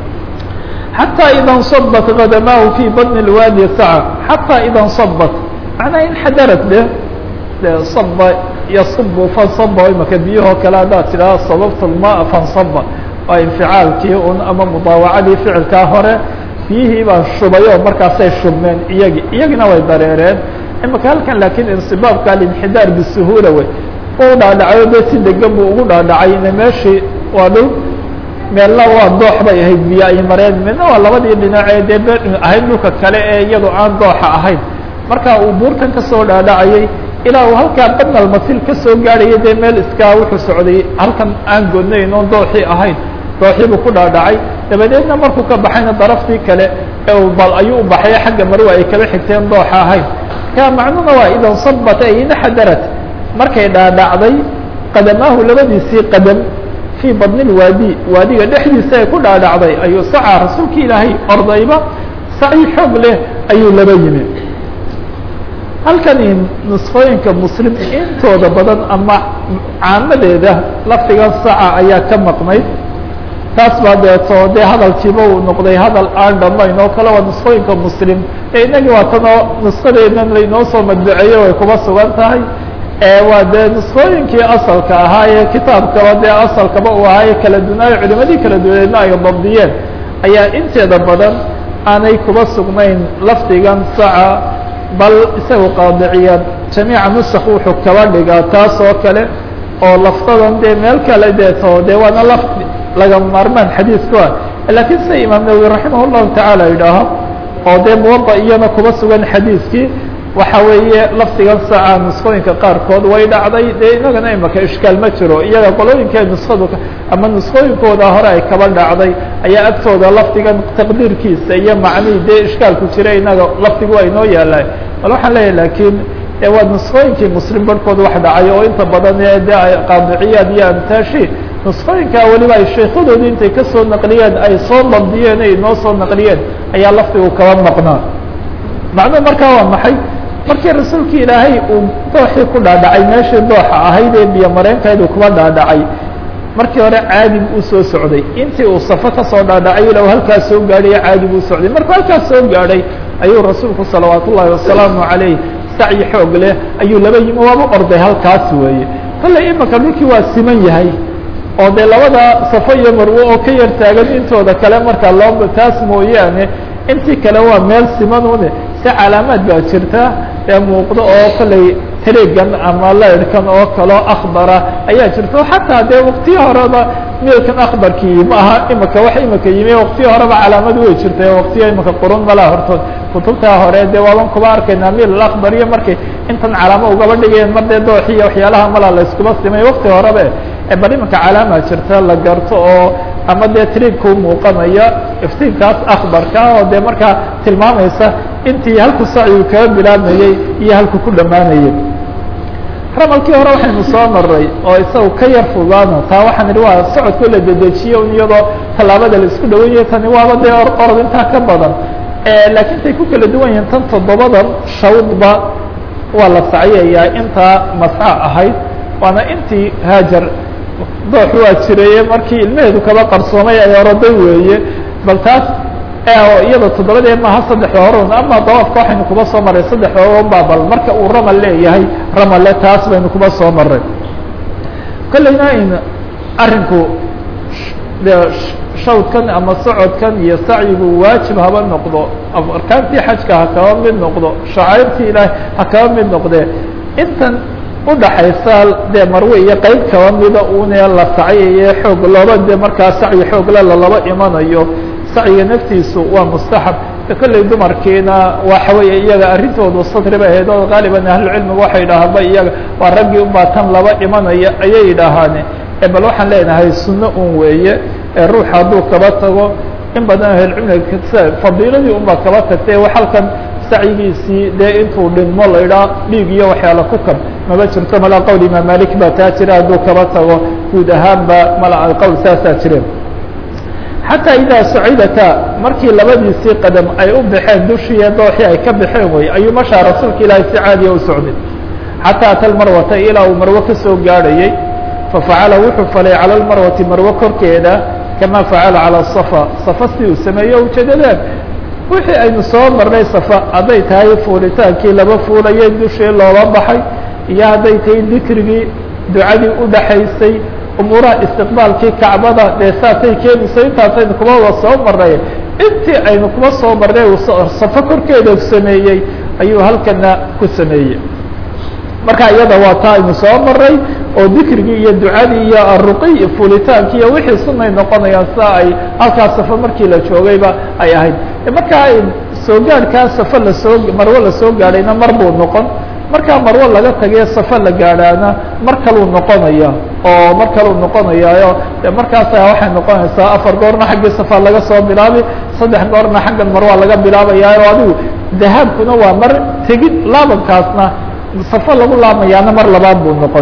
xatىa ida nصabat kadamaahu fi badni اlwaadi saca xatىa ida nصabat macnaa in xadarad de de saba yasubu fansaba imaka biyahoo kale haddaad tidhaha sababta lmaa fansaba waa inficaalkii un ama mudaawacadii ficilkaa hore biyihii baa shubay oo markaasay shubmeen iyagi iyagina way dareereen imaka halkan laakiin insibaabka alinxidaar bisuhuula wey u dhaadhacayo de si degan buu ugu dhaadhacay ina meeshii waa dhul meelna waa doox bay ahayd biyo ay mareen midna waa labadii dhinacee dee ahayd dhulka kale ee iyadoo aan dooxa ahayn marka uu buurtan kasoo dhaadhacayay ilaa uu halkaa badnal masil ka soo gaadhaya dee meel iskaa wuxuu socday halkan aan godnayn oon dooxii ahayn dooxii buu ku dhaadhacay dabadeedna markuu ka baxayna daraftii kale ee bal ayuu u baxay xagga marwe ay kaba xigteen dooxa ahayn ka macnuna waa idan sabat ay inaxadarat markay dhaadhacday qadamaahu labadiisii qadam fii badni lwaadi waadiga dhexdiisa ay ku dhaadhacday ayuu sacaa rasuulki ilaahay ordayba sacyi xoog leh ayuu laba yimi halkani nusqooyinka muslim intooda badan ama caamadeeda lafdigan saca ayaa ka maqnayd taas baa deeto dee hadalkiiba uu noqday hadal aan dhamayn oo kale waa nusqooyinka muslim ee inagii waa tanoo nusqadeedan laynoo soo madbuceeyo way kuba sugan tahay waa dee nusqooyinkii asalka ahaa ee kitaabkaba dee asalkaba uu ahaa ee kala dunaayo culimadii kala duwaneedna ay dabdiyeen ayaa inteeda badan aanay kuba sugnayn lafdigan saca bal isaga qaadiciyaad jamiica nusak wuxuu kaba dhigaa taas oo kale oo laftadan dee meel kale deeto dee waana laf laga maarmaan xadiisku ah lakiin sida imaam nawowi raximah llahu tacaala yidhaaho oo dee muwada iyana kuba sugan xadiiskii waxa weeye lafdigan saca nusqooyinka qaarkood way dhacday dee inagana imaka ishkaal ma jiro iyaga qolooyinka nuskadu ama nusqooyinkooda hore ay kaba dhacday ayaa agtooda lafdigan taqdiirkiisa iyo macnihii dee ishkaalku jira inaga lafdigu waa inoo yaallaan bal waxaan leeyahy lakiin waa nusqooyinkii muslim barhkood wax dhacay oo inta badan ee de qaadiciyaad iyo amtaashi nusqooyinka weliba ay sheekhadoodii intay kasoo naqliyeen ay soo dabdiyeen ay inoo soo naqliyeen ayaa lafdigu kaba maqnaa macnuhu markaa waa maxay markii rasuulki ilaahay uu dooxii ku dhaadhacay meeshii dooxa ahayd ee biyo mareenkeedu kuba dhaadhacay markii hore caadi buu usoo socday intii uu safo kasoo dhaadhacay ila halkaas soo gaadhay caadi buu socday markuu halkaas soo gaadhay ayuu rasuulku salawaat ullaahi wasalaamu calayh sacyi xoog leh ayuu laba yimi waaba orday halkaas weeye kolley imika dhulkii waa siman yahay oo dee labada safo iyo marwe oo ka yar taagan intooda kale markaa loo taas mooyaane intii kale waa meel simanune si calaamaad baa jirta ee muuqdo oo kolley talegan ama leyrhkan oo kaleo akbara ayaa jirta xataa dee waktiyi horeba milkan akbarkii ma aha imika wax imika yimi waktiyi horeba calaamad way jirta waktiya imika qurun malaa hortood kutubtaa hore dee waaban kuba arkaynaa mil akbar iyo markay intan calaamo ugaba dhigayeen mar dee dooxi iyo waxyaalaha malaa la iskuma simay wakti horeba bal iminka calaama jirta la garto oo ama dee triibkau muuqanaya iftiinkaas akbarka oo dee markaa tilmaamaysa intii halku sacyigu kaga bilaabmayey iyo halku ku dhammaanayay ramalkii hore waxaynu soo maray oo isaga ka yar fudaana taa waxaan idhi waa socodko la dedejiye un iyadoo tallaabada la isku dhawan yahay tani waaba dee orod intaa ka badan laakiin tay ku kala duwan yihiin tan toddobadan shawdba waa la sacyayaa intaa masca ahayd waana intii haajar doox waa jiraye markii ilmaheedu kaba qarsoomay ay oroday weeye bal taas iyada toddobadee maaha saddexda horun ama dawaafka waxaynu kuba soo maray saddexda horunba bal marka uu ramal leeyahay ramale taas baynu kuba soo maray kolleyna in arrinku de shawdkan ama socodkan iyo sacyigu waajib haba noqdo arkaantii xajka ha kaba mid noqdo shacairtii ilaahay ha kaba mid noqdee intan udhaxaysa dee marwe iyo qeyb kaba mida une la sacyaye xoog looba de markaa sacyi xoogle lalaba imanayo sacyiga naftiisu waa mustaxab kolley dumarkiina waxa weeye iyaga arrintoodu satri bay ahayd oo gaaliban ahlucilmigu waxay idhaahaanba iyaga waa raggii unbaa tan laba imanaya ayay idhaahaane bal waxaan leenahay sunno un weeye ee ruux hadduu kaba tago in badan ahlcilmiga fadiiladii unbaa kaba tagtay halkan sacyigiisii dee intuu dhinmo la idhaa dhiig iyo waxyaala ku kab maba jirto mala qowl imaam malik baa taa jira hadduu kaba tago guud ahaanba mala qowl saasaa jireen xataa idaa sacidata markii labadiisii qadam ay u baxeen dushiiyo dooxii ay ka baxeen wey ayuu mashaa rasuulka ilaahay si caadiya u socday xataa ata lmarwata ilaa uu marwe ka soo gaadhayey fafacala wuxuu falay cala lmarwati marwe korkeeda kama facala calى safa safa si uu sameeyo ujeedadeen wixii aynu soo marnay safa hadday tahay fuulitaankii laba fuulayay dushii loola baxay iyo hadday tahay dikrigii ducadii udhaxaysay umuuraha istiqbaalkii kacbada dee saasay keenayso intaasaynu kuma wada soo marnay intii aynu kuma soo marnay uu safo korkeeda sameeyey ayuu halkana ku sameeyey marka iyada waa taa aynu soo maray oo dikrigii iyo ducadii iyo aruqi iyo fuulitaankii iyo wixii sunay noqonayaan sida ay halkaas safo markii la joogayba ay ahayd markaa soo gaadhkaa safo lasoo marwo lasoo gaadhayna mar buu noqon markaa marwo laga tagay safa la gaadhaana mar kaluu noqonaya oo mar kaluu noqonayaayo de markaasa waxay noqonaysaa afar goorna xaggii safa laga soo bilaabi saddex goorna xaggan marwa laga bilaabayaayo adigu dahaabkuna waa mar tegid laabankaasna safo lagu laamayaana mar labaad buu noqon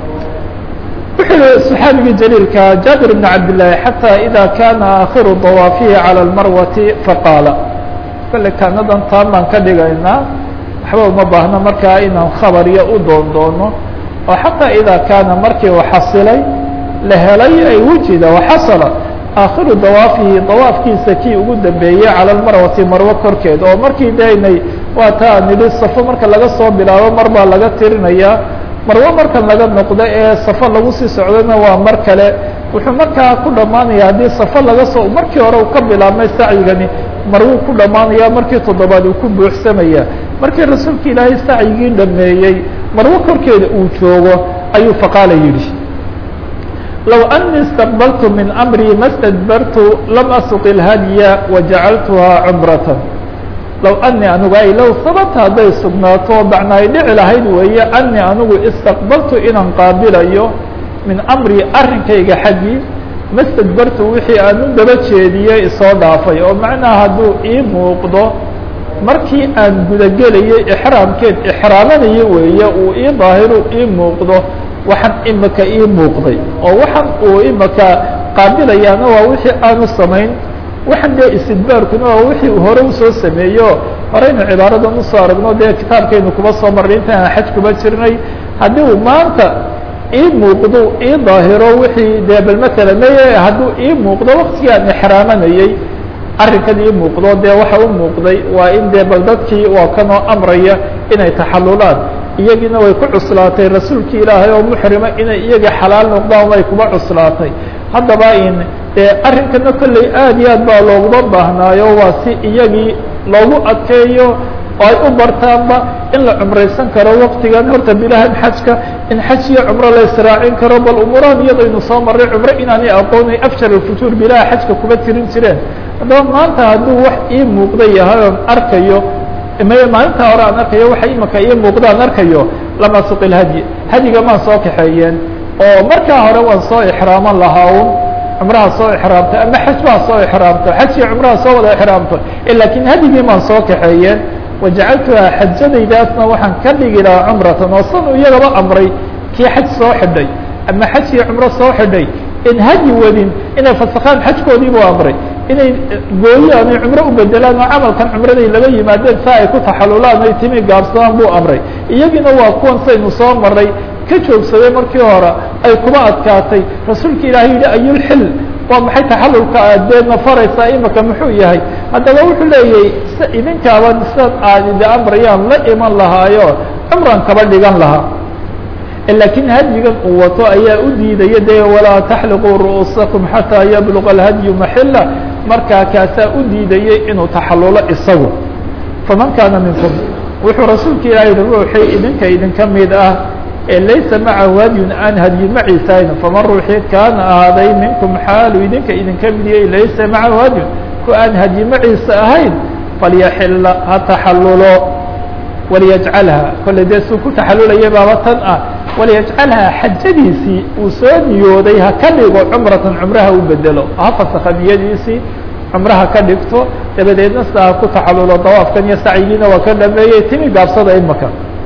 wuxuu yihi صxaabigii jaliilka jaabir بn cabdالlahi xatى ida kana akhiru dawaafihi calى اlmarwati faqaala kale kaanadan taan baan ka dhigaynaa waxba uma baahno markaa inaan khabar iyo u doon doono oo xataa ida kaana markii u xasilay la helay ay wujida waxasala aakhiru dawaafihi dawaafkiisa kii ugu dambeeyey calى lmarwati marwo korkeed oo markii daynay waa taa nidhi safo marka laga soo bilaabo mar baa laga tirinayaa marwo markan laga noqdo ee safo lagu sii socdona waa mar kale wuxuu markaa ku dhammaanaya haddii safo laga soo markii hore uu ka bilaabmay sacyigani marwuu ku dhammaanaya markii toddobaad uu ku buuxsamaya markii rasuulka ilaahay sacyigii dhameeyey marwo korkeeda uu joogo ayuu faqaala yidhi low أنii اstaqbaltu min أmrii ma stadbartu lam asuq اlhadya wajacaltuhaa cumrata low anii anigu ay low sababta hadday sugnaato bacna ay dhici lahayd weeye anii anigu istaqbaltu inaan qaabilayo min amrii arrinkayga xaggii ma stadbartu wixii aan u daba jeediyey isoo dhaafay oo macnaha hadduu ii muuqdo markii aan gudagelayay ixraamkeed ixraamanayo weeye uu ii daahiru ii muuqdo waxaan imika ii muuqday oo waxaan uu imika qaabilayaana waa wixii aanu samayn waxaan dee istidbaarkuna waa wixii uu hore usoo sameeyo horeynu cibaaradan usoo aragno dee kitaabkaynu kuba soo marray intaan xaj kuba jirnay haddii uu maanta ii muuqdo ii daahiro wixii dee bal matala maye hadduu ii muuqdo waktigii aan ixraamanayey arrinkan ii muuqdo dee waxa u muuqday waa in dee bal dadkii waa kanoo amraya inay taxalulaan iyagiina way ku cuslaatay rasuulki ilaahay oo muxrima inay iyaga xalaal noqdaan way kuba cuslaatay haddaba in dee arrinkana kolley aad iyo aad baa looguma baahnaayo waa si iyagii loogu adkeeyo oo ay u bartaanba in la cumraysan karo waktigan horta bilahan xajka in xaj iyo cumro la israacin karo bal umuurahan iyadaynu soo marray cumro inaanay aqoonay afjar alfutuur bilaha xajka kuma tirin jireen haddaba maanta hadduu wax ii muuqda yahay oon arkayo may maalinta hore aan arkayo waxa imika ii muuqda aan arkayo lama suq ilhadyi hadiga maan soo kaxeeyeen oo markaa hore waan soo ixraaman lahaa un cumraha soo ixraamto ama xaj baa soo ixraamto xaj iyo cumraha soo wada ixraamto lakin hadigii maan soo kaxeeyeen wajacaltuhaa xajadaydaasna waxaan ka dhigi lahaa cumratan oo san iyagaba amray kii xaj soo xidhay ama xaj iyo cumro soo xidhay in hadyi wadin inay fasakaan xajkoodii buu amray inay gooyaan ay cumro u bedelaan oo camalkan cumraday laga yimaadeen saa ay ku taxalulaan ay timi gaabsadaan buu amray iyagiina waa kuwan saynu soo maray ka joogsaday markii hore ay kuma adkaatay rasuulka ilaahay yihi ayulxil waa maxay taxalulka aad deedna faraysaa imika muxuu yahay haddaba wuxuu leeyahay s idinkaaba sidan aad idi amrayaan la iman lahaayo cumran kaba dhigan lahaa lakiin hadyigan uu wato ayaa u diidaya de walaa taxliquu ru'uusakum xataa yabluga alhadyu maxila markaa kaasaa u diidayay inuu taxalulo isagu faman kaana minkum wuxuu rasuulka ilahi yihi ruuxii idinka idinka mid ah ee laysa macahu hadyun aan hadyi maciisayn faman ruuxii kaana ahaaday minkum xaalu idinka idinka mid yahay laysa macahu hadyun ku aan hadyi maciisa ahayn falyaxila ha taxalulo waliyajcalha kolley dee suu ku taxalulaya baaba tan ah waliyajcalhaa xajadiisii uu soo niyooday ha ka dhigo cumratan cumraha u bedelo ha fasakha niyadiisii cumraha ka dhigto dabadeedna sida ha ku taxalulo dawaafkan iyo sacyigiina waa ka dhameeyey timi gaabsada imaka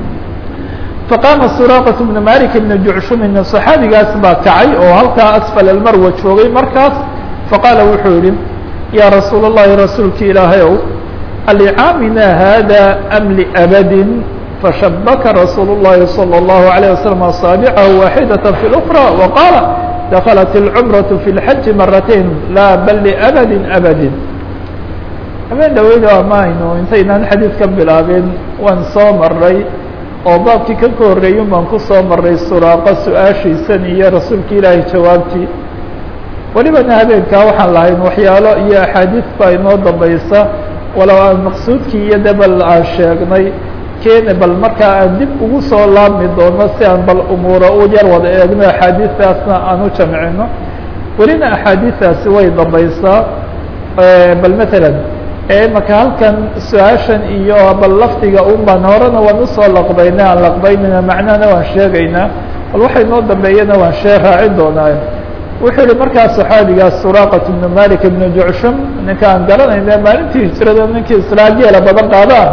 faqaama suraaqat bna malik bna jucshumin صaxaabigaas baa kacay oo halkaa asfal almarwa joogay markaas faqaala wuxuu yihi yaa rasuul الlahi rasuulki ilaahay ow alicaaminaa hada am liabadin fashabaka rasuul الlahi salى الlahu عalيه waslم aصaabicahu waaxidaة fi اlأkrى waqaala daklat اlcumraة fi اlxaji maratayn laa bal liabadi abadi habeen dhaweyda maaynu intaynaan xadiid ka bilaabin waan soo maray oo baabkii ka ka horreeyun baan ku soo maray suraaqa su-aashiisan iyo rasuulka ilaahay jawaabtii welibana habeenkaa waxaan lahayn waxyaalo iyo axaadiis baa inoo dambaysa walow aan maqsuudkii iyo de bal aan sheegnay keene bal markaa aan dib ugu soo laabmi doono si aan bal umuura u yar wada eegno axaadiistaasna aan u jamcino welina axaadiistaasi way dambaysaa bal matalan ee imaka halkan su-aashan iyo bal lafdiga un baan horena waan usoo laqbayna aan laqbaynayna macnahana waan sheegaynaa bal waxay noo dambeeyana waan shee raacin doonaa wuxuu yihi markaa saxaabigaas suraqat ibnu malik ibnu jucshum ninka aan garanayna maalintii hijrada ninkii islaa geela badan qaadaan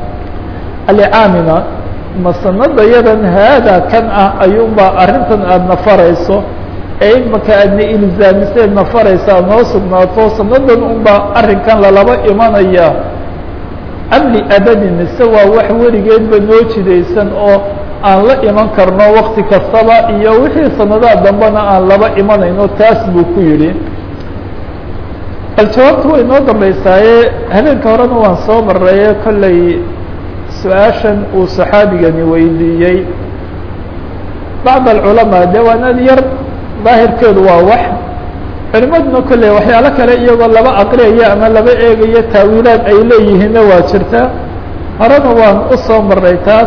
alicaamina ma sanada yadan haada kan ah ayuunbaa arrintan aada nafarayso ee imaka aadna ilzaamiseed nafaraysa noo sugnaato sanadan unbaa arrinkan lalaba imanaya amli abadin mise waa wax weligeedba noo jidaysan oo aan la iman karno wakti kastaba iyo wixii sanadaha dambena aan laba imanayno taas buu ku yidhi bal jawaabta way noo dambeysaaye habeenka horena waan soo maraye kolley su-aashan uu saxaabigani weydiiyey bacd alculamaa dee waana yar daahirkeedu waa wax culimaduna kolley waxyaalo kale iyagoo laba aqriyaya ama laba eegayo taawiilaad ay leeyihiinna waa jirta horena waan usoo maray taas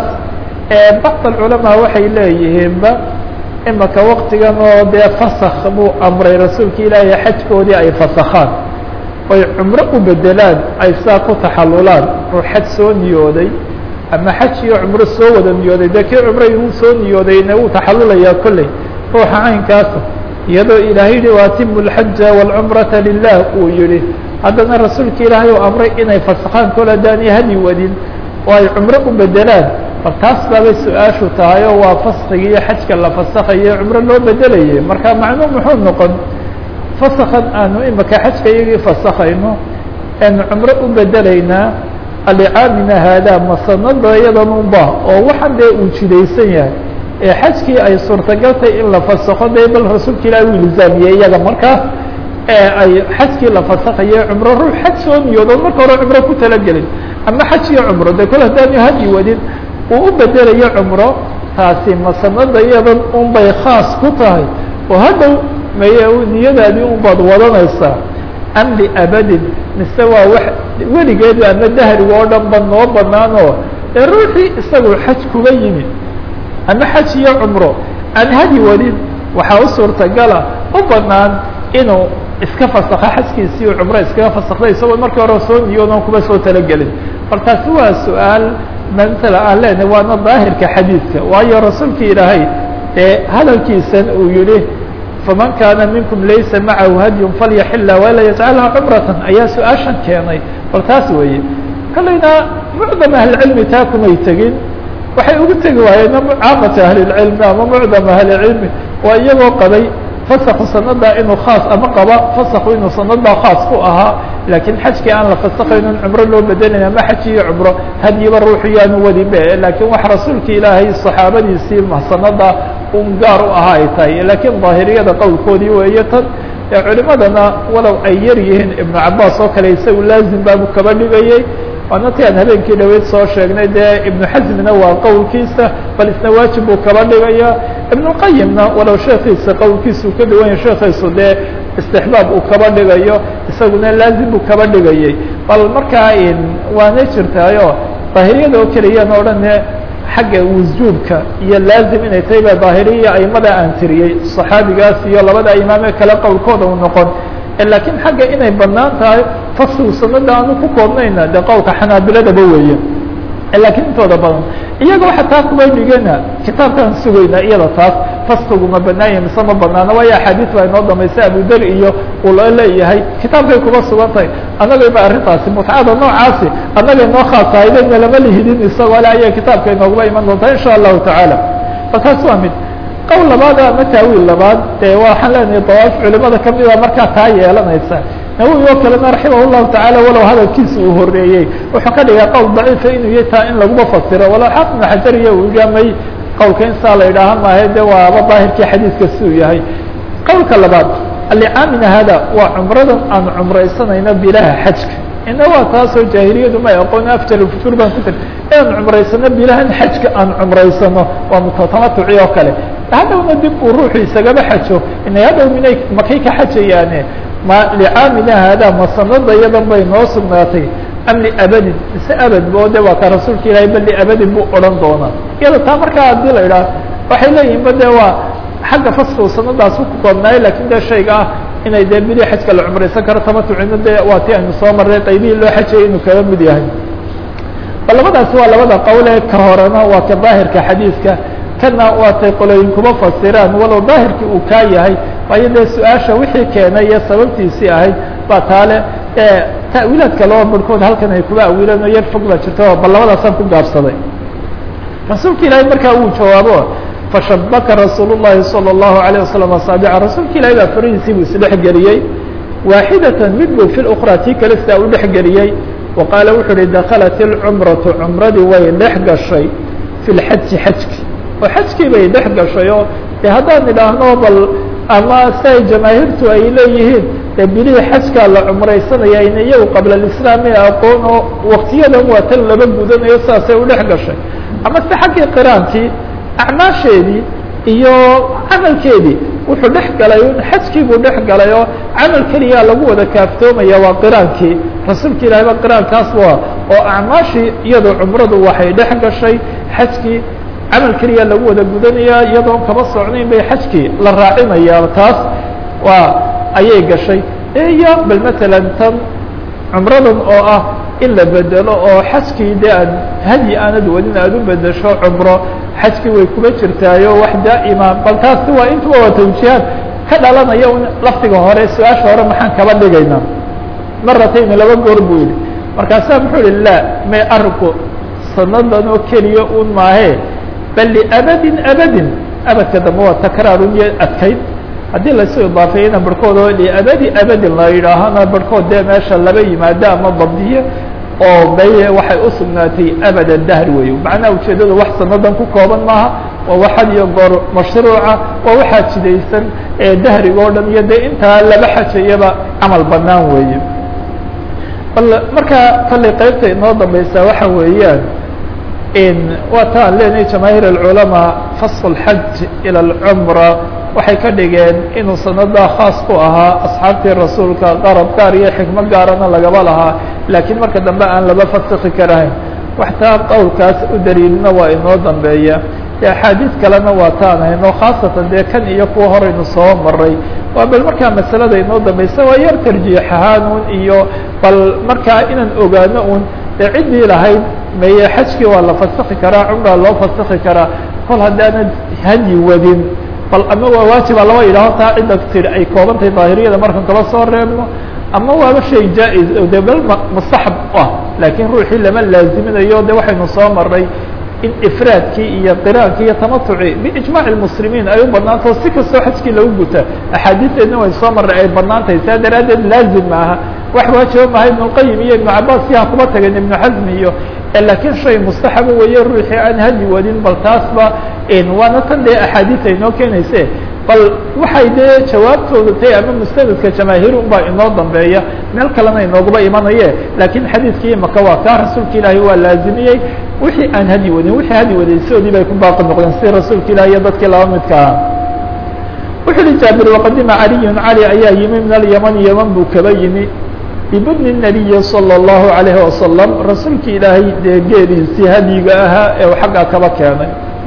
bacd alculamaa waxay leeyihiinba imaka waktigan oo dee fasakh buu amray rasuulka ilaahay xajkoodii ay fasakhaan oy cumro u bedelaan ay saa ku taxalulaan oo xaj soo niyooday ama xaj iyo cumro soo wada niyooday dee kii cumray uu soo niyoodayna wuu taxalulayaa kolley ruuxa caynkaasa iyadoo ilaahay yihi waatimu lxaja wاlcumrata lilah uu yihi haddana rasuulka ilaahay uu amray inay fasakhaan kol haddaanay hadi wadin oo ay cumro u bedelaan bal taas baabay su-aashu tahay oo waa faskigi iyo xajka la fasakayo cumro loo bedelayay marka macnuu muxuu noqon fasakan aanu imaka xajka iyagii fasakayno aanu cumro u bedelaynaa alicaamina haadaa masanada iyadan unba oo waxan dee uu jidaysan yahay ee xajkii ay suurtagaltay in la fasako dee bal rasuulka ilahi uu ilzaamiyey iyaga markaas ee ay xajkii la fasakayo cumro ruux xaj soo niyoodo marka hore cumro ku talagelin ama xaj iyo cumro de kol haddaanu hadi wadin uu u bedelayo cumro taasi masanada iyadan un bay khaas ku tahay oo hadhow may niyadaadii un baad wadanaysaa am liabadin mise waa wax weligeedba ama dahriga oo dhan ba noo banaanoo ee ruuxii isagu xaj kuga yimid ama xaj iyo cumro aan hadi wadin waxaa u suurtagala u banaan inuu iska fasakho xajkiisii u cumro iskaga fasakday isagoo markii hore soo niyoodan kuma soo talagelin bal taasi waa su-aal mantala aan leenahay waana daahirka xadiidka waayo rasuulka ilaahay ee hadalkiisan uu yihi faman kaana minkum laysa macahu hadyun falyaxila wala yajcalha cumratan ayaa su-aashan keenay bal taas weeye kolleyna mucdam ahlicilmi taa kumay tegin waxay ugu tegi waayeen caamata ahlilcilmi ama mucdam ahlicilmi waa iyagoo qabay fasakhu sanada inuu khaas ama qaba fasakhu inuu sanada khaas ku ahaa laakiin xajkii aan la fasakaynin cumro loo bedelaya ama xaj iyo cumro hadyiba ruuxu yaanu wadinbe laakiin wax rasuulka ilaahay saxaabadiisii sanada un gaar u ahaa ay tahay laakiin daahiriyada qowlkoodii weeye tan ee culimadana walow ay yar yihiin ibnu cabaas oo kale isagu laazim baabu kaba dhigayey waana ti aan habeenkii dhaweyd soo sheegnay dee ibnu xasmina waa qowlkiisa bal isna waajib buu kaba dhigaya ibnuqayimna walow sheekiisa qowlkiisa uu ka duwan yahay sheekiisu dee istixbaab uu kaba dhigayo isaguna laazim buu kaba dhigayey bal markaa waana jirtaayo daahiriyada oo keliyaan o dhan xagga wujuubka iyo laazim inay tahay ba daahiriya aimada aan tiriyey صaxaabigaas iyo labada imaam ee kale qowlkooda u noqon lakiin xagga inay banaan tahay faslu sanada aanu ku koobnayna de qowlka xanaabiladaba weeye lakiin intooda badan iyagoo xataa kuba dhigana kitaabkaan sugayna iyada taas fasligu ma banaanya mise ma banaana waayo axaadiis baa inoo dambaysa abudar iyo uu loo leeyahay kitaabkay kuba sugan tahay annagay ba arrintaasi mutcada noocaasi annagay noo khaasahaydenna lama lihidin isagoo le ayaa kitaabka inooguba iman doontaa insha allahu tacaala bal taas waa mid qowl labaad ama taawiil labaad dee waxaan leenahay dawaaf culimada kamida markaa taa yeelanaysa nawowi oo kalena raximah llahu tacaala walow hadalkiisa uu horeeyey wuxuu ka dhigaa qowl daciifa inuu yahy taa in laguma fasiro walow xaafid ibnu xajariya uu igamay qowlka insaa la yidhaaha maahe de waaba daahirkii xadiiska si uu yahay qowlka labaad alicaamina hada waa cumradan aan cumraysanayno bilaha xajka ina waa taasoo jaahiliyadu may aqoon afjar futur baan ku tiri inaan cumraysano bilahan xajka aan cumraysano waa mutatamatuci oo kale hadhowna dib uu ruuxu isagaba xajo inay hadhow minay makay ka xajayaane ma licaamina haadaa ma sanada iyadan bay noo sugnaatay am liabadin mise abad bo de waa ka rasuulka ilahay bal liabadin buu odhan doonaa iyada taa markaa hadii la idhaah waxay leeyihin ba de waa xagga fasku sanadaas ku koobnaayo lakin de shayga ah inay dee bili xajka la cumraysan karo tamatucina dee waa ti aynu soo marray qaybihii loo xajayay inuu kaga mid yahay bal labadaasi waa labada qowle ka horena waa ka daahirka xadiiska kana waatay qolooyin kuma fasiraan walow daahirkii uu kaa yahay waayo dee su-aasha wixii keenay iyo sababtiisii ahayd baa taale ta'wiilaadka laba barhkood halkan ay kuba awiileen oo yar fog baa jirta bal labadaasaan ku gaabsaday rasuulka ilaahay markaa uu jawaabo fashabaka rasuul الlahi salى الlahu عalيه wasalam asaabica rasuulka ilahay baa farihiisii buu isdhex geliyey waaxidatan mid buu fi اkra tii kale sidaa u dhex geliyey wa qaala wuxuu uhi daklat اlcumratu cumradii way dhex gashay fi lxaji xajki oo xajkii bay dhex gashay oo de haddaan idhaahno bal ama siay jamaahiirtu ay leeyihiin dee bilihii xajkaa la cumraysanaya in iyagu qabla alislaami aqoon oo waktiyadan waa tan laba gudanayo saasay u dhex gashay ama se xaggii qiraankii acmaasheedii iyo camalkeedii wuxuu dhex galay xajkii buu dhex galay oo camal keliyaa lagu wada kaaftoomaya waa qiraankii rasuulka ilahay ba qiraankaas waa oo acmaashii iyadoo cumradu waxay dhex gashay xajkii camal keliya lagu wada gudanaya iyadoon kaba socnayn bay xajkii la raacinaya taas waa ayay gashay iyo bal matalan tan cumradan oo ah in la bedelo oo xajkii dee aad hadyi aanad wadin aad u bedesho cumro xajkii way kuma jirtaayo wax daa'ima bal taasi waa intuba waa tawjihaad ka dhalanaya un lafdiga hore su-aasha hore maxaan kaba dhigaynaa maratayni laba goor buu yihi markaasaa muxuu yihi la may arinku sanadan oo keliya un maahe bal liabadin abadin abadka dambe waa takraarun iyo adkayd haddii laysu idaafeeyana barhkood oo liabadi abadin la yidhaahana barhkood dee meesha laba yimaado ama dabdiye oo bay waxay u sugnaatay abada dahr wey macnaha ujeedadu wax sanadan ku kooban maaha waa waxad iyo goor mashruuca waa waxaa jidaysan ee dahriga o dhan iyo dee intaa laba xajayaba camal banaan weeye bal markaa kollay qaybta inoo dambaysaa waxa weeyaan waa ta aan leenahay jamaahiir alculamaa fasl اlxaj ilى اlcumra waxay ka dhigeen inuu sanadaa khaas ku ahaa asxaabtii rasuulka qarab gaar iyo xikmo gaarana lagaba lahaa laakiin marka dambe aan laba fasiki karahayn waxtaa qowlkaas u daliilna waa inoo dambeeya de axaadiis kalena waa taan hayno khaasatan dee kan iyo kuwa horeynu soo maray waa bal markaa masalada inoo dambeysa waa yar tarjiix ahaan un iyo bal markaa inaan ogaano un dee ciddii lahayd meye xajkii waa la fasiki karaa cumraa loo fasiki karaa kol haddaanad hadyi wadin bal ama waa waajiba laba yidhaaho taa cidda tir ay kooban tahay daahiriyada markan kaba soo reebno ama waaba shay jaa-is de bal mustaxab ah laakiin ruuxii lama laaziminayo de waxaynu soo maray in ifraadkii iyo qiraankii iyo tamatuci biijmaac lmuslimiin ay u banaantao si kastoo xajkii lagu guta axaadiisteedna way soo maray ay banaan tahay saa daraaddeed laazim maaha wax waajiba maaha ibn اlqayim iyo ibnu cabaas siha kuma tageen ibnu xasm iyo lakiin shay mustaxaba weeye ruuxii aan hadi wadin bal taasba waana tan dee axaadiis ay noo keenayse bal waxay dee jawaabtooda tahay ama mustanadka jamaahiir un baa inoo dambeeya meel kalena inooguba imanaye laakiin xadiidkii imaka waa kaa rasuulka ilaahay waa laazimiyey wixii aan hadi wadin wixii hadi waday sidoodii bay ku baaqi noqdeen si rasuulka ilahi iyo dadkii laba midka aha wuxuu hi jaabir waqadima caliyun cali ayaa yimi min alyaman yaman buu kaba yimi bibudni الnabiyi salى الlahu عalayhi wasalam rasuulka ilaahay dee geeliisii hadyiga ahaa ee u xaggaa kaba keenay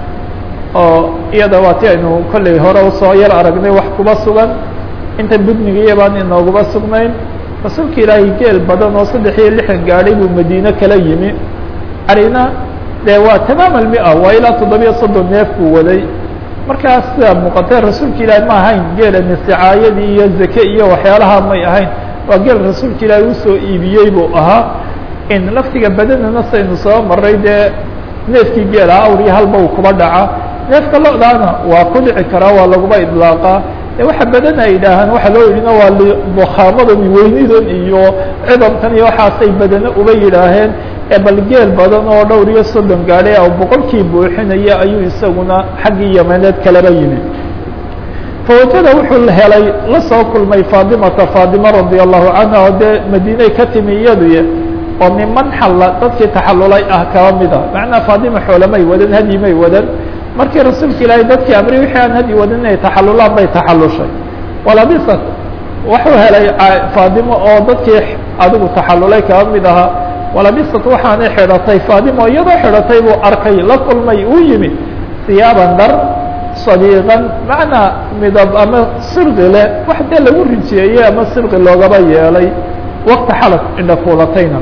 oo iyada waa ti aynu kollay hore usoo yar aragnay wax kuba sugan inta budnigiiya baan inooguma sugnayn rasuulka ilaahay geel badan oo saddex iyo lixdan gaadhay buu madiine kala yimi arina dee waa tamaam almia waa ilaa toddobiyo soddon neef buu waday markaas sidaa muuqatee rasuulka ilaahay ma ahayn geela nisicaayadii iyo zake iyo waxyaalaha may ahayn waa geel rasuulka ilaahay usoo iibiyey buu ahaa in laftiga badanana saynu soo maray dee neefkii geela awr iyo halba uu kuba dhaca neefka lo-daana waa ku dhici karaa waa laguba idlaaqaa e waxa badan ay yidhaahaan waxa loo yidhina waa bukhaamadan weynidan iyo cidabkan iyo waxaasay badano uba yidhaaheen ee bal geel badan oo dhowr iyo soddon gaadhay oo boqolkii buuxinaya ayuu isaguna xaggii yamaneed kalaba yimi fawajada wuxuu helay la soo kulmay faadimata faadima radia allahu canha oo dee madiinay ka timi iyaduy oo niman xalla dadkii taxallulay ah kaba mida macnaa faadima xoolamay wadan hadyi may wadan markii rasuulka ilaahay dadkii amri wixii aan hadyi wadan inay taxallulaan bay taxallushay walabisat wuxuu helay faadimo oo dadkii adigu taxallulay kaba mid ahaa walabisat waxaanay xidhatay faadimo iyadoo xidhatay buu arkay la kulmay uu yimi siyaaban dhar sadiiqan macnaa midab ama sirqi leh wax dee lagu rijeeyey ama sirqi loogaba yeelay waqti xalaf indha fuulatayna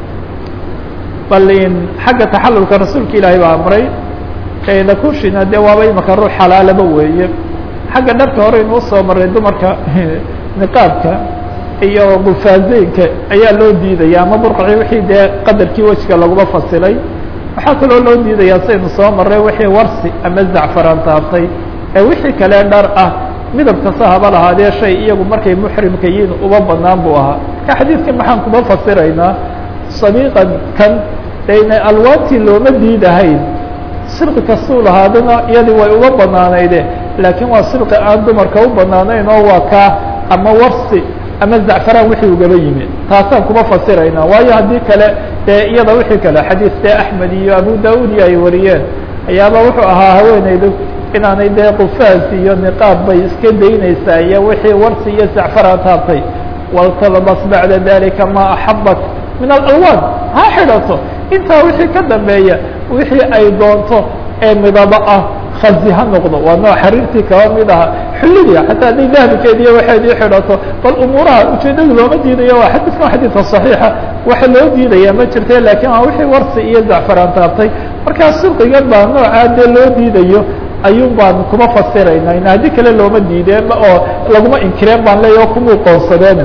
bal in xagga taxalulka rasuulka ilaahay baa amray lakushina dee waaba imaka ruux xalaalaba weeye xagga dharka hore inuu soo maray dumarka niqaabka iyo gufaazeynka ayaa loo diidaya ama burqaci wixii dee qadarkii wejiga laguma fasilay waxaa kaloo loo diidayaa saynu soo maray wixii warsi ama zacfaraan taabtay ee wixii kale dhar ah midab kasta haba lahaadee shay iyagu markay muxrimka yihiin uba banaan buu ahaa ka xadiidkan maxaan kuma fasiraynaa sadiiqan kan dayna alwaantii looma diidahayn sirqi kastuu lahaadana iyadii way uga banaanayde laakiin waa sirqi aan dumarka u banaanayn oo waa kaa ama warsi ama zacfaraan wixii ugaba yimi taasaan kuma fasiraynaa waayo haddii kale dee iyada wixii kale xadiis dee axmed iyo abu daud iyo ay wariyeen ayaaba wuxuu ahaa haweeneydu inaanay dee qufaas iyo niqaab bay iska daynaysaa iyo wixii warsi iyo zacfaraan taabtay waltalbas bacda dalika ma axabat min alalwaan ha xidhato intaa wixii ka dambeeya wixii ay doonto ee midabo ah khazi ha noqdo waa nooc xariirtii kaba mid aha xullidia xataa hadday dahabkeediiyo waxeedii xidhato bal umuuraha ujeedadu looma diidayo waa xadiidkan xadiidka صaxiixa waxa loo diidaya ma jirte lakin waa wixii warsi iyo zacfaraan taabtay markaa sirqigan baa noocaa dee loo diidayo ayuun baan kuma fasirayna in haddii kale looma diideen oo laguma inkireen baan leeya o kumuu qoonsadeen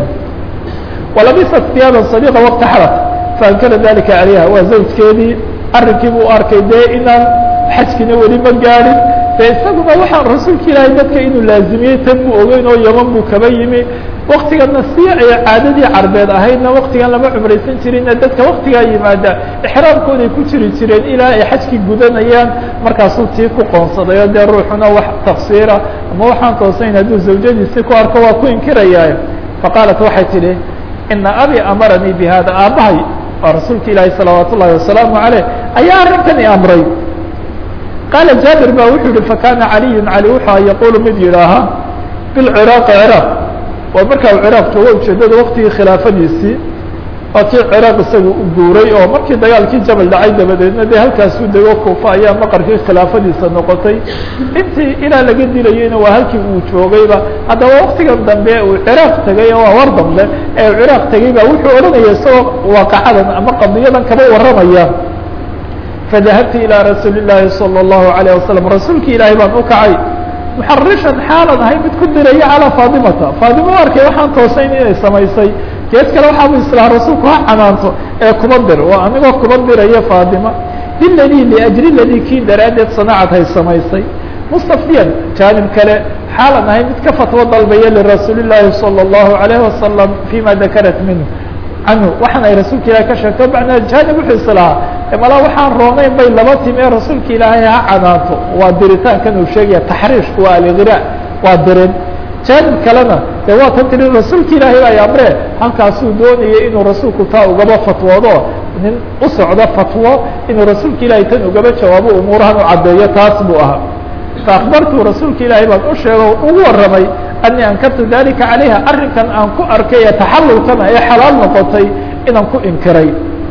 walabisat siyaaba sadiqa waqti xalat faankara dalika calayha waa zawjkeedii arrinkii buu arkay dee inaan xajkina weli ma gaadhin de isaguna waxaa rasuulka ilaahay dadka inuu laazimiyey tan buu ogeyn oo yaman buu kaba yimi waktigana si ay caadadii carbeed ahaydna waktigan lama cumraysan jirinna dadka waktigaa yimaada exraamkooday ku jiri jireen ilaa ay xajkii gudanayaan markaasuu tii ku qoonsaday oo dee ruuxuna wax tafsiira ama waxaan toosayn hadduu zawjadiisi ku arko waa ku inkirayaa faqaalat waxay tidhi ina abi amaranii bi hada aabbahay waa rasuulka ilaahi salawaat ullahi wasalaamu aleyh ayaa arrinkan i amray qaala jaabir ba wuxuu yihi fakana caliyu cali wuxua yaqulu mid yidhaaha bilciraaqi ciraaq waa markaa ciraaq joogo ujeedada waktigii khilaafadiisii waa kii ciraaq isaga u guuray oo markii dagaalkii jabal dhacay dabadeedna dee halkaasuu dego kuufa ayaa maqarkii khilaafadiisa noqotay intii ilaa laga dilayeyna waa halkii uu joogayba haddaba waktigan dambe uu ciraaq tegay oo waa war dambe ee uu ciraaq tegay ba wuxuu odhanaya isagoo waaqacadan ama qadiyadan kaba warramaya fadahabtu ilىa rasuuli الlahi salى الlahu عalيه wasalam rasuulki ilaahay baan u kacay muxarishan xaalan ahay mid ku diraya calىa faadimata faadima u arkay waxaan toosayn inay samaysay gees kale waxaabu islaha rasuulku ha canaanto ee kuba dir waa anigoo kuba diraya faadima liladii liajri ladii kii daraaddeed sanacad hay samaysay mustafdiyan jaanib kale xaalan ahay mid ka fatwo dalbaya lirasuuli الlahi salى الlahu عalيه wasalam fima dakarat minhu canhu waxaan ay rasuulka ilahay ka sheegto macnaa jaanib wuxuu islahaa mala waxaan roonayn bay laba timi ee rasuulka ilaahay ha canaanto waa diritaankan uu sheegaya taxriishku waa algira waa dirin jaanib kalena dee waa tan tiri rasuulka ilaahay ay amre halkaasuu doonayay inuu rasuulku taa ugaba fatwoodo nin u socdo fatwo inuu rasuulka ilaahay tan ugaba jawaabo umuurahan u caddeeyo taas buu ahaa faakbartu rasuulka ilaahay baan u sheego ugu warramay ani ankartu dalika calayha arrinkan aan ku arkay ee taxalulkana ee xalaal noqotay inaan ku inkiray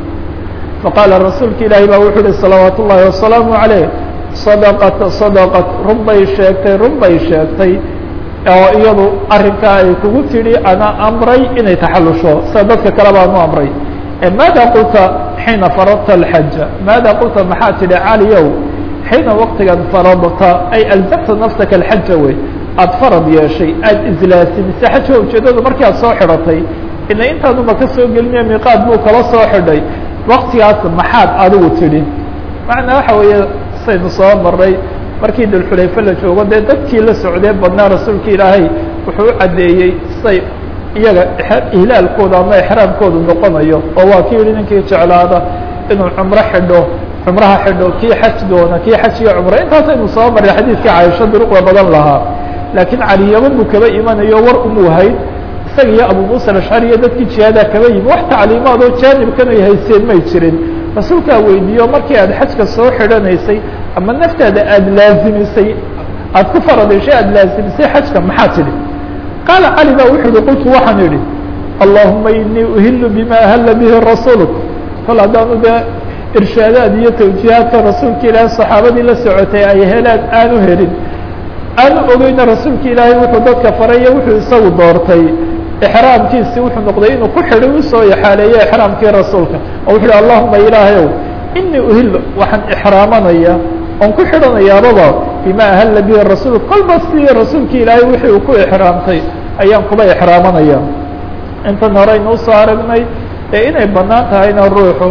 faqaala rasuulka ilaahay baa wuxuu uhi salawaat ullaahi wasalaamu calayh sadaqat sadaqat run bay sheegtay run bay sheegtay oo iyadu arrinkaa ay kugu tidhi ana amray inay taxalusho sida dadka kale baan u amray maada qulta xiina faradta alxaja maada qulta maxaa tidhi caliyow xiina waqtigan faradta ay alzamta nafsaka alxaja wey aada farad yeeshay aada islaasimisa xajka ujeedadu markii aad soo xidhatay ina intaanuba ka soo gelinaya miiqaad buu kala soo xidhay waktigaas maxaad adigu tidhi macnaa waxa weeye saynu soo maray markii dulxulayfe la joogo dee dadkii la socdee badnaa rasuulka ilaahay wuxuu u caddeeyey say iyaga ihlaalkooda ama exraamkoodu noqonayo oo waa ki yihi ninkii jeclaada inuu cumro xidho cumraha xidho kii xaj doona kii xaj iyo cumro intaasaynu soo maray xadiidkii caaisha duruqda badan lahaa laakiin caliyaman buu kaba imanayo war umuu hayd isaga iyo abu musa alashcari iyo dadkii jihaadaa kaba yimi wax tacliimaad oo jaanibkan ay hayseen may jirin rasuulkaa weydiiyo markii aad xajka soo xidhanaysay ama naftaada aada laazimisay aada ku faradeshay aada laazimisay xajka maxaa tidhi qaala cali ba wuxuu yihi qultu waxaan idhi allahuma inii uhilu bima ahalla bihi rasuuluk kol haddaanu dee irshaadaad iyo tawjiihaadka rasuulka ilaahi saxaabadii la socotay ay helaan aanu helin aanu ogeyna rasuulka ilaahay wuxuu dadka faraya wuxuu isagu doortay ixraamkiisi wuxuu noqday inuu ku xidhay usoo ixaaleeyo ixraamkii rasuulka oo wuxu uhi allahuma ilaahayow inii uhillo waxaan ixraamanaya oon ku xidhanayaababa bima ahalla bihi rasuul kolba si rasuulka ilaahay wixii uu ku ixraamtay ayaan kuba ixraamanaya intan hore aynu usoo aragnay ee inay banaan tahayna ruuxu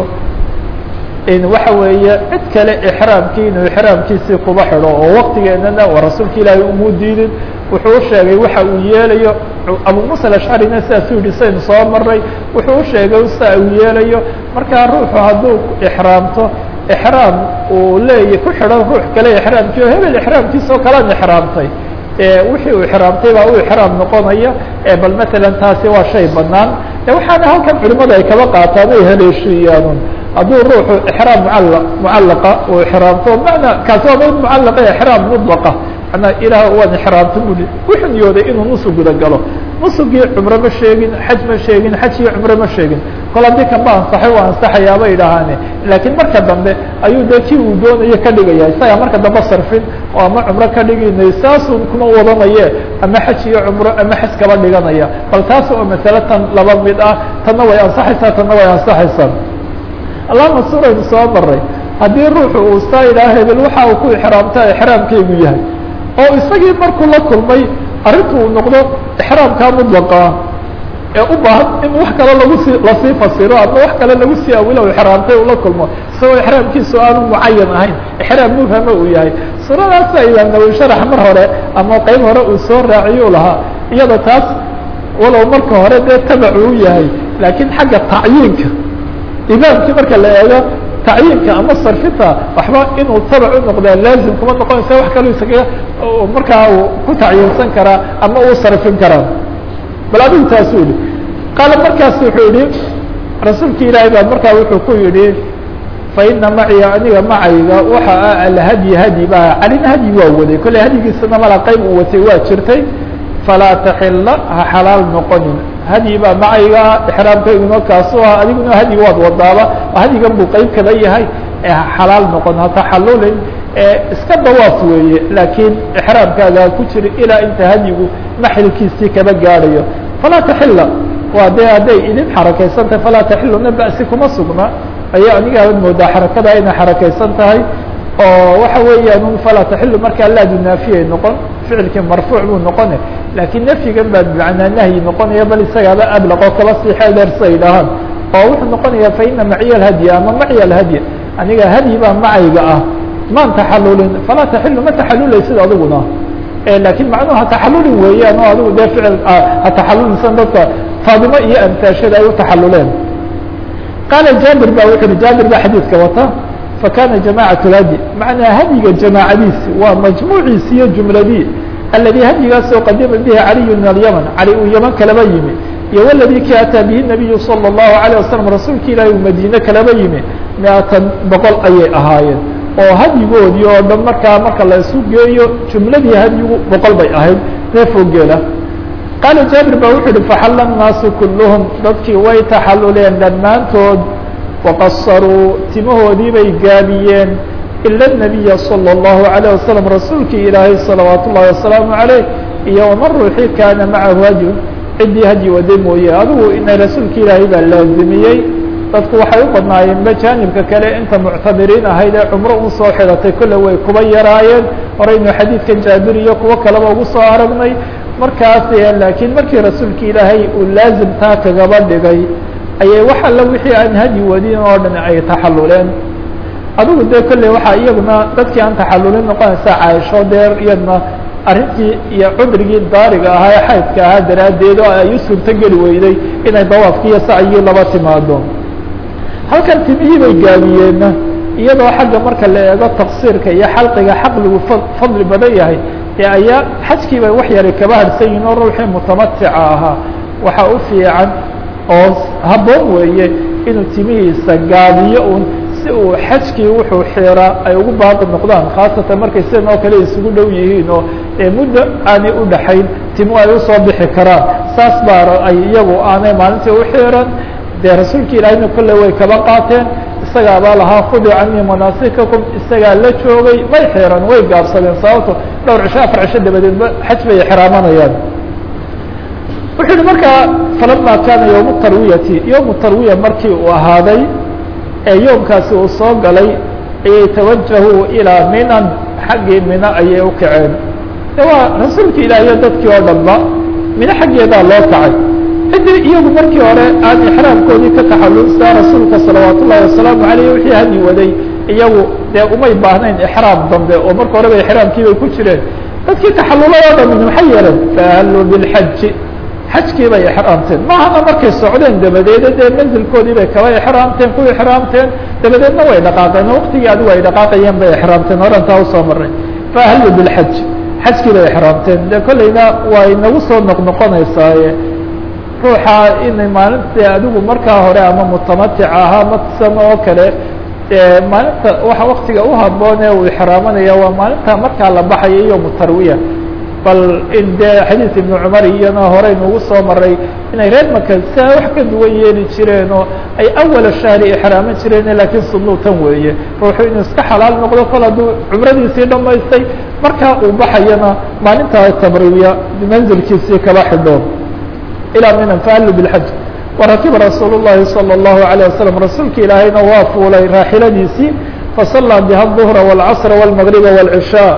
waxa weeye cid kale ixraamkii inuu ixraamkiisii kuba xidho oo waktigeenana waa rasuulka ilaahay umuu diidin wuxuu u sheegay waxa uu yeelayo abu musa alashcarina sidaasuu yihi saynu soo maray wuxuu u sheegay sia uu yeelayo markaa ruuxu hadduu ixraamto ixraam uu leeya ku xidhan ruux kale ixraamkii oo hebel ixraamkiisa oo kalaan ixraamtay wixii uu ixraamtay baa u ixraam noqonaya bal matalan taasi waa shay banaan waxaana halkan culimada ay kaba qaataan ay haleeshiiyaan hadduu ruuxu ixraam mucala mucallaqa uu ixraamto mana kaasi waa mid mucallaqa ixraam mudlaqa manaa ilaah waan ixraamta bui wuxuu niyooday inuu nusug guda galo nusugii cumre ma sheegin xaj ma sheegin xaj iyo cumre ma sheegin kol haddii kan ba ansaxay waa ansaxayaaba idhaahaane laakiin marka dambe ayuu dee kii uu doonayo ka dhigaya isaga marka dambe sarfin oo ama cumro ka dhiginay saasuu kuma wadanaye ama xaj iyo cumro ama xaj kaba dhiganaya bal taas oo masale tan laba mid ah tanna way ansaxaysaa tanna way ansaxaysaa allahuma suuraynu soo maray haddii ruuxu uu saa idhaha hebel waxa uu ku ixraamta ixraamkaygu yahay oo isagii markuu la kulmay arrintu uu noqdo ixraamkaa mudlaqa ee u baahan in wax kale lagu sii lasii fasiro ama wax kale lagu sii awilo ixraamtay uu la kulmo isagoo ixraamkiisu aanu mucayan ahayn ixraam mubhama uu yahay suuradaasa imaam nawowi sharax mar hore ama qeyb hore uu soo raaciyu lahaa iyada taas walow marka hore dee tabac uu yahay laakiin xagga tacyiinka imaamkii marka la eego tacyiinka ama sarfinta waxba inuu tabac u noqdaa laazim kuma noqonaysa wax kaloo isaga markaa uu ku tacyiinsan karaa ama uu sarfin karaa bal adigu taasuu yihi qaala markaas wuxuu yihi rasuulki ilaahay baa markaa wuxuu ku yihi fa ina maciya aniga macayga waxa ah alhadyi hadyi ba calina hadyi waa waday kolley hadyigiisana mala qeyb uu watay waa jirtay falaa taxila ha xalaal noqonin hadyi baa macayga ixraamkayguna kaasu ah adiguna hadyiga waad wadaaba hadyigan buu qeyb kada yahay ha xalaal noqon ha taxalulin iska dawaaf weeye laakiin ixraamkaaga ku jira ilaa inta hadyigu maxilkiisii kaba gaadhayo falaa taxila waa dee hadday idin xarakaysan tahay falaa taxiluna ba'si kuma sugna ayaa anigaaba moodaa xarakada inay xarakaysan tahay oo waxa weeyaan un falaa taxilu markaa laadu naafiyay noqon ficilkii marfuuc buu noqone laakiin nafyigan baa bimacnaa nahyi noqonaya bal isagaaba ablaq oo kaba sii xeel dheer siday dhahaan oo wuxuu noqonaya fa ina maciya alhadya ama maciya alhadya aniga hadyi baa macayga ah maan taxalulin falaa taxilu ma taxalulaysid adiguna laakiin macnuhu ha taxalulin weeyaan oo adigu dee ficil ha taxalulinsan dadka faadimo iyo amtaashada ay u taxaluleen qaala jaabir ba wuxu uhi jaabir baa xadiidka wata fakana jamacat lhadyi macnaa hadyiga jamaacadiisi waa majmuuciisi iyo jumladii aladi hadyigaasoo qadima bihi caliyu min alyaman cali uu yaman kalaba yimi iyo wladii ki ataa bihi nabiyu salى الlahu عalيه wasalam rasuulki ilaahi uu madiine kalaba yimi miatan boqol ayay ahaayeen oo hadyigoodii oo dhan markaa marka la isu geeyo jumladii hadyigu boqol bay ahayd neefoo geela qaala jaabir ba wuxu uhi faxala الnaasu kulluhum dadkii way taxaluleen dhammaantood waqasaruu timahoodii bay gaabiyeen ila الnabiya salى الlahu عalيه wasalam rasuulkii ilaahay salawaat ullahi wasalaamu عaleyh iyo waman ruuxii kaana macahu hadyu ciddii hadyi waday mooye adigu ina rasuulka ilaahay baa laazimiyey dadku waxay u badnaayeen majaanibka kale inta muctamiriin ahayd ee cumro u soo xidhatay kolle way kuba yaraayeen horeynu xadiidkan jaabir iyo kuwo kaleba ugu soo aragnay markaas laakiin markii rasuulka ilaahay uu laazim taa kagaba dhigay ayay wax alla wixii aan hadyi wadin oo dhan ay taxaluleen adigu dee kolley waxaa iyaguna dadkii aan taxalulin noqonaysa caaisho deer iyadna arrintii iyo cudrigii daariga ahaa ee xaydka ahaa daraaddeed oo ay u suurto geli weyday inay dawaafki iyo sacyigii laba timaado halkan timihii bay gaabiyeenna iyadoo xagga marka la eego taqsiirka iyo xalqiga xaqligu fadli badan yahay ee ayaa xajkii bay wax yaray kaba harsan yihin oo ruuxii mutamatica ahaa waxa u fiican oo habboon weeye inuu timihiisa gaabiyo un si uu xajkii wuxuu xiraa ay ugu baaqi noqdaan khaasatan markay sidan oo kale isugu dhow yihiin oo muddo aanay u dhaxayn timo ay usoo bixi karaan saas baa ay iyagu aanay maalintii u xiran dee rasuulka ilaahayna kolley way kaba qaateen isagaabaa lahaa khuduu canii manaasikakum isagaa la joogay may xiran way gaabsadeen sababto dhowr cisho afar cisho dabadeedba xaj bay xiraamanayaan wuxuu yihi markaa falama kaana yowmu tarwiyati yowmu tarwiya markii uu ahaaday ee yoomkaasi uu soo galay ayay tawajahuu ilaa minan xaggii mina ayay u kaceen de waa rasuulka ilaahiyo dadkii oo dhanba mino xaggeedaa loo kacay ciddii iyagu markii hore aan ixraamkoodii ka taxalulsaa rasuulka salawaat ullahi wasalaamu aleyh wixii hadyi waday iyagu dee umay baahnayn ixraam dambe oo marka horeba ixraamkii bay ku jireen dadkii taxalulay oo dhamin maxay yeeleen faahalluu bilxaji xajkii bay ixraamteen maahana markay socdeen dabadeed dee manzilkoodii bay kaba ixraamteen ku ixraamteen dabadeedna way dhaqaaqeen waqtigii adigu ay dhaqaaqayeen bay ixraamteen horantaa usoo maray faahalluu bilxaj xajkii bay ixraamteen de kollayna way nagu soo noqnoqonaysaaye ruuxa inay maalinta adigu markaa hore ama mutamatic ahaa masan oo kale maalinta waxa waktiga u haboon ee uu ixraamanaya waa maalinta markaa la baxaya iyo mutarwiya bal in dee xadiis ibnu cumar iyana horey nagu soo maray inay reer maka sia wax ka duwan yeeli jireen oo ay awala shahri ixraaman jireen lakiin sunuu tan weeye ruuxu inuu iska xalaal noqdo kol hadduu cumradiisii dhamaystay markaa uu baxayana maalintaa tabriwiya manzilkiisii kaba xidho ilaa minan faallu bilxaj warakiba rasuul الlahi salى الlahu عalيه waslم rasuulka ilaahayna waa fuulay raaxiladiisii fasallaa biha الظهra والcصr والmغriba والعishاء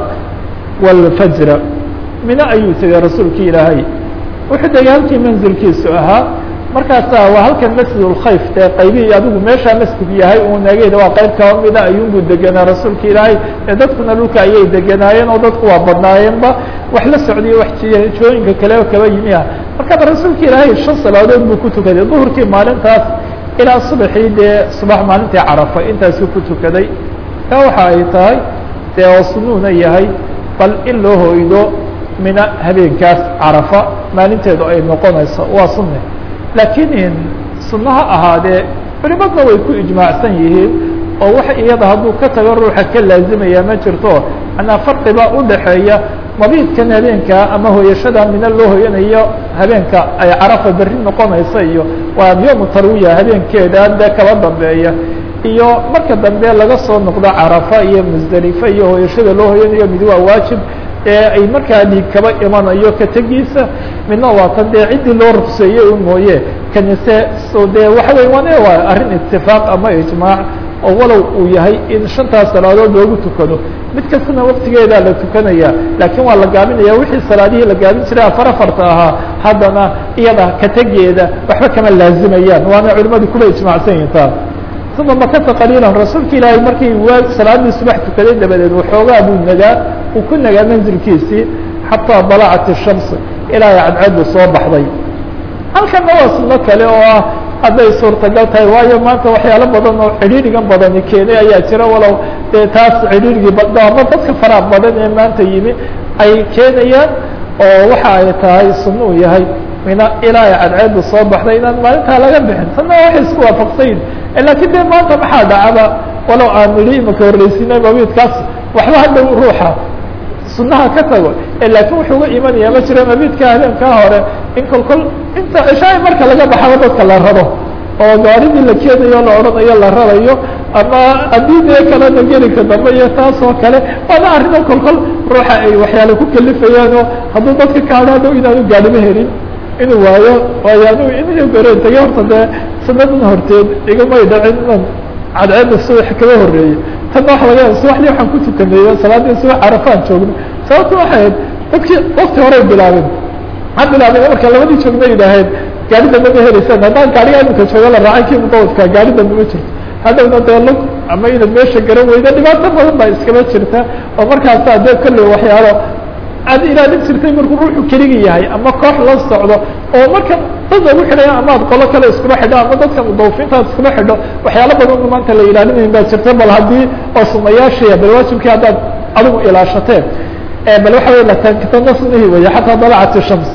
والfajra mino ayuu tegay rasuulki ilaahay wuxuu tegay halkii manzilkiisu ahaa markaasaa waa halkan masjid اlkhayf dee qaybihii adigu meeshaa masjid yahay uu nageeda waa qayb kaba mida ayuunbuu degenaa rasuulka ilaahay ee dadkuna dhulka ayay deganaayeen oo dadku waa badnaayeenba wax la socdiyo wax jooyinka kale oo kaba yimi ah markaaba rasuulka ilaahay shan salaadood buu ku tukaday duhurkii maalintaas ilaa subaxii dee subax maalintii carafa intaasuu ku tukaday taa waxa ay tahay dee oo sunuuna yahay bal in loo hoydo mina habeenkaas carafa maalinteedu ay noqonayso waa sunne laakiin sunnaha ahaadee culimadna way ku ijmaacsan yihiin oo wax iyada hadduu ka tago ruuxa ka laazimaya ma jirto manaa farqiba udhaxeeya mabiidkan habeenka ama hoyashada mina loo hoyanayo habeenka ay carafa berri noqonaysa iyo waa yoomu tarwiya habeenkeeda dee kaba dambeeya iyo marka dambe laga soo noqdo carafa iyo musdelife iyo hoyashada loo hoyanayo mid waa waajib ee ay markaa dhiig kaba imanayo ka tegiisa midna waa tan dee ciddii loo rugseeyey un mooye kanise so dee waxa wey wane waa arrin itifaaq ama ijmaac oo walow uu yahay in shantaas salaadood loogu tukado mid kastana waktigeedaa la tukanaya laakiin waa la gaabinaya wixii salaadihii la gaabin jiray afar afarta ahaa haddana iyada ka tegeeda waxba kama laazimayaan waana culimadu kuba ijmaacsan yihin taa uma makasa qaliilan rasuulka ilaahay markii waa salaadii subax tukaday dabadeed waxoogaa buu nagaa uu ku nagaa manzilkiisii xataa dalacat الshams ilaa ay cadceedu soo baxday halkana waa suno kale oo ah hadday suurtagal tahay waayo maanta waxyaalo badan oo cidhiidrigan badani keenay ayaa jira walow dee taas cidhiidrigii ama dadka faraha badan ee maanta yimi ay keenayaan oo waxa ay tahay suno uu yahay mina ilaa ay cadceedu soo baxday inaan maalintaa laga bixin tanna waxay isku waafaqsayin lakiin de maanta maxaa dhacaba walow aan nidhi imaka horreysinay mabiidkaas waxba hadhow ruuxa sunaha ka tago laakiin wuxuu uga imanaya ma jira mabiidka habeenkaa hore in kol kol inta cishaai marka laga baxaba dadka la rado oo gaaridii la keenayo la odhanayo la radayo ama haddii dee kalena gelinka dambe iyo taas oo kale waana arrimo kol kol ruuxa ay waxyaale ku kalifayaan oo hadduu dadka ka hadho hadhow inaanu gaadhimo helin inuu waayo waayo anigu in goreen tagay horta dee sanadan horteed igamay dhacin inan cadceedda subax kaba horreeyey tanna waxa laga yaaba subaxdii waxaan ku tukaneeyo salaadii subax carafaan joogno sababta waxay ahayd dadkii wakti horey bilaabeen ha bilaabeen marka labadii joogna yidhaaheen gaari dambe ma helaysaan haddaan gaariga iminka jooga la raacay kii mudawdka gaari dambe ma jirto haddawna dee lug ama inaad meesha garan weyda dhibaato badan baa iskaba jirta oo markaasaa dee kolley waxyaalo aad ilaalin jirtay markuu ruuxu keligi yahay ama koox la socdo oo marka dad lagu xidhaya ama ad qolo kale iskuma xidho ama dadka mudawfiinta ad iskuma xidho waxyaalo badan maanta la ilaalinayn baa jirta bal haddii oo sunayaashii bal waajibkii haddaad adigu ilaashateen bal waxa wey latankitana sunahi weeye xataa dalacat shams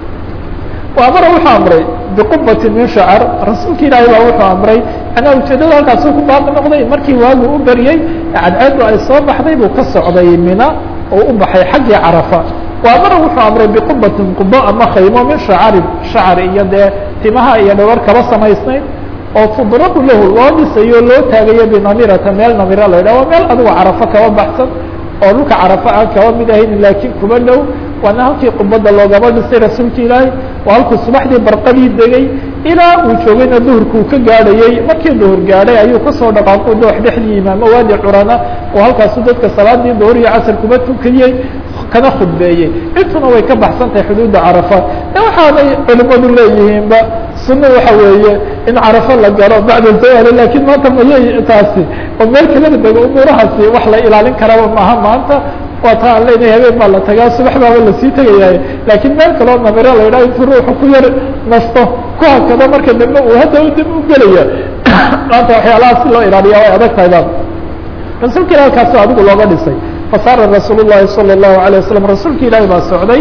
wa amara wuxuu amray biqubati min shacar rasuulka ilaahay baa wuxuu amray anaa ujeedada halkaasuu ku baaqi noqday markii waagu u beriyey cadceedu ay soo baxday buu ka socday mina oo u baxay xaggii carafa waa mara wuxuu amray biqubatin qubo ama khaymo min shacarin shacar iyo dee timaha iyo dhawar kaba samaysnayd oo tudrabu lahu loo dhisayo loo taagayo binamirata meel namira la yidhah waa meel adigu carafo kaba baxsan oo dhulka carafo aan kaba mid ahayn laakiin kuba dhow waana halkii qubadda loogaba dhisay rasuulka ilaahay waa halkuu subaxdii barqadii degay ilaa uu joogayna duhurka uu ka gaadhayey markii duhur gaadhay ayuu kasoo dhaqaaqo doox dhexdii imaamo waadi curana oo halkaasu dadka salaadii duhur iyo casar kuba tukiyey kana khudbeeyey intuna way ka baxsan tahay xuduudda carafa e waxaanay culimadu leeyihiinba sunno waxa weeye in carafo la galo bacda zawali lakiin maanta mayay taasi oo meel kalada dego umuurahaasi wax la ilaalin karaba maaha maanta waa ta aan leynahay habeen baa la tagaa subax baaba lasii tegayahay laakiin meel kaloo namiro la yidhaha intuu ruuxu ku yar nasto ku hakado marka dambe uu hadda dib u gelaya maanta waxyaalaha si loo ilaaliya way adag tahay ba rasuulka ilahi halkaasoo adigu looga dhisay fasaara rasuul llahi salى الlahu عalيه wasalam rasuulka ilaahi baa socday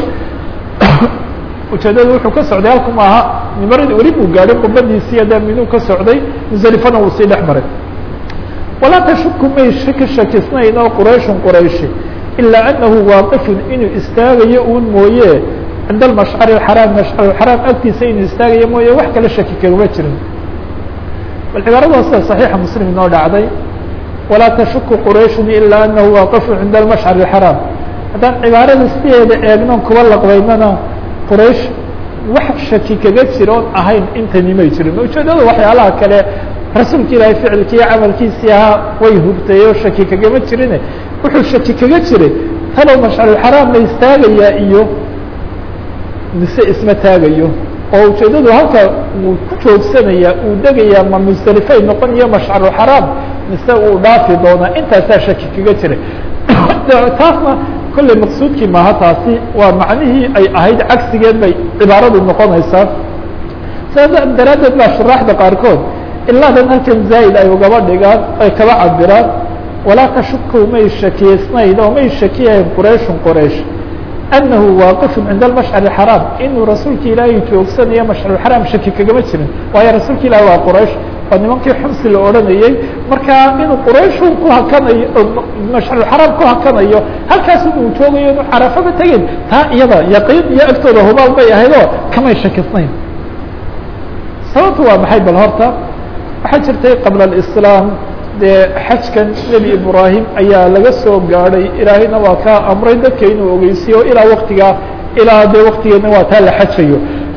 ujeedadu wuxuu ka socday halku maaha nimaradii weli buu gaadhay qubadiisii dee minuu ka socday muselifana wuu sii dhex maray walaa tashuku may ka shakisnayn oo qurayshun qurayshi ilaa anahu waaqifun inuu istaagayo uun mooye cinda almashcari اxaraam mashcar xaraam agtiisa inuu istaagayo mooye wax kale shaki kagama jirin bal cibaarada sida صaxiixa muslim inoo dhacday walaa tashuku qurayshun ilaa anahu waaqifun cinda almashcar اxaraam haddaan cibaarada sideeda eegnon kuba laqbaynana quraysh wax shaki kaga jira oon ahayn intani may jirin ujeedada waxyaalaha kale rasuulka ilaahay ficilkii iyo camalkiisii ahaa way hubtay oo shaki kagama jirine wuxuu shaki kaga jiray talow mashcarulxaraam la istaagayaa iyo mise isma taagayo oo ujeedadu halka uu ku joogsanayaa uu degayaa ma musdelifay noqon iyo mashcarulxaraam mise uu dhaafi doonaa intaasaa shaki kaga jiray taasna kolley maqsuudkii maaha taasi waa macnihii ay ahayd cagsigeed bay cibaaradu noqonaysaa saa daraaddeed baa shuraaxda qaarkood ilaadan halkan zaa'id ay ugaba dhigaan ay kaba cabiraan walaa tashuku may shakiysnayn oo may shakiyahayn qurayshun qoraysh annahu waaqifun cinda almashcar xaraam inuu rasuulka ilaahay joogsanayo mashcarxaraam shaki kagama jirin waayo rasuulka ilaahi waa quraysh waa nimankii xumsi la odhanayey marka inuu qurayshun ku hakanayo mashcarxaraam ku hakanayo halkaas inuu joogayo inuu carafaba tegin taa iyada yaqiin iyo agtooda hubaal bay ahayd oo kamay shakisnayn sababtu waa maxay bal horta waxaa jirtay qabla alislaam dee xajkan nebi ibraahim ayaa laga soo gaadhay ilaahayna waa kaa amray dadka inuu ogeysiyo ilaa waktigaa ilaa dee waktigeedna waa taa la xajayo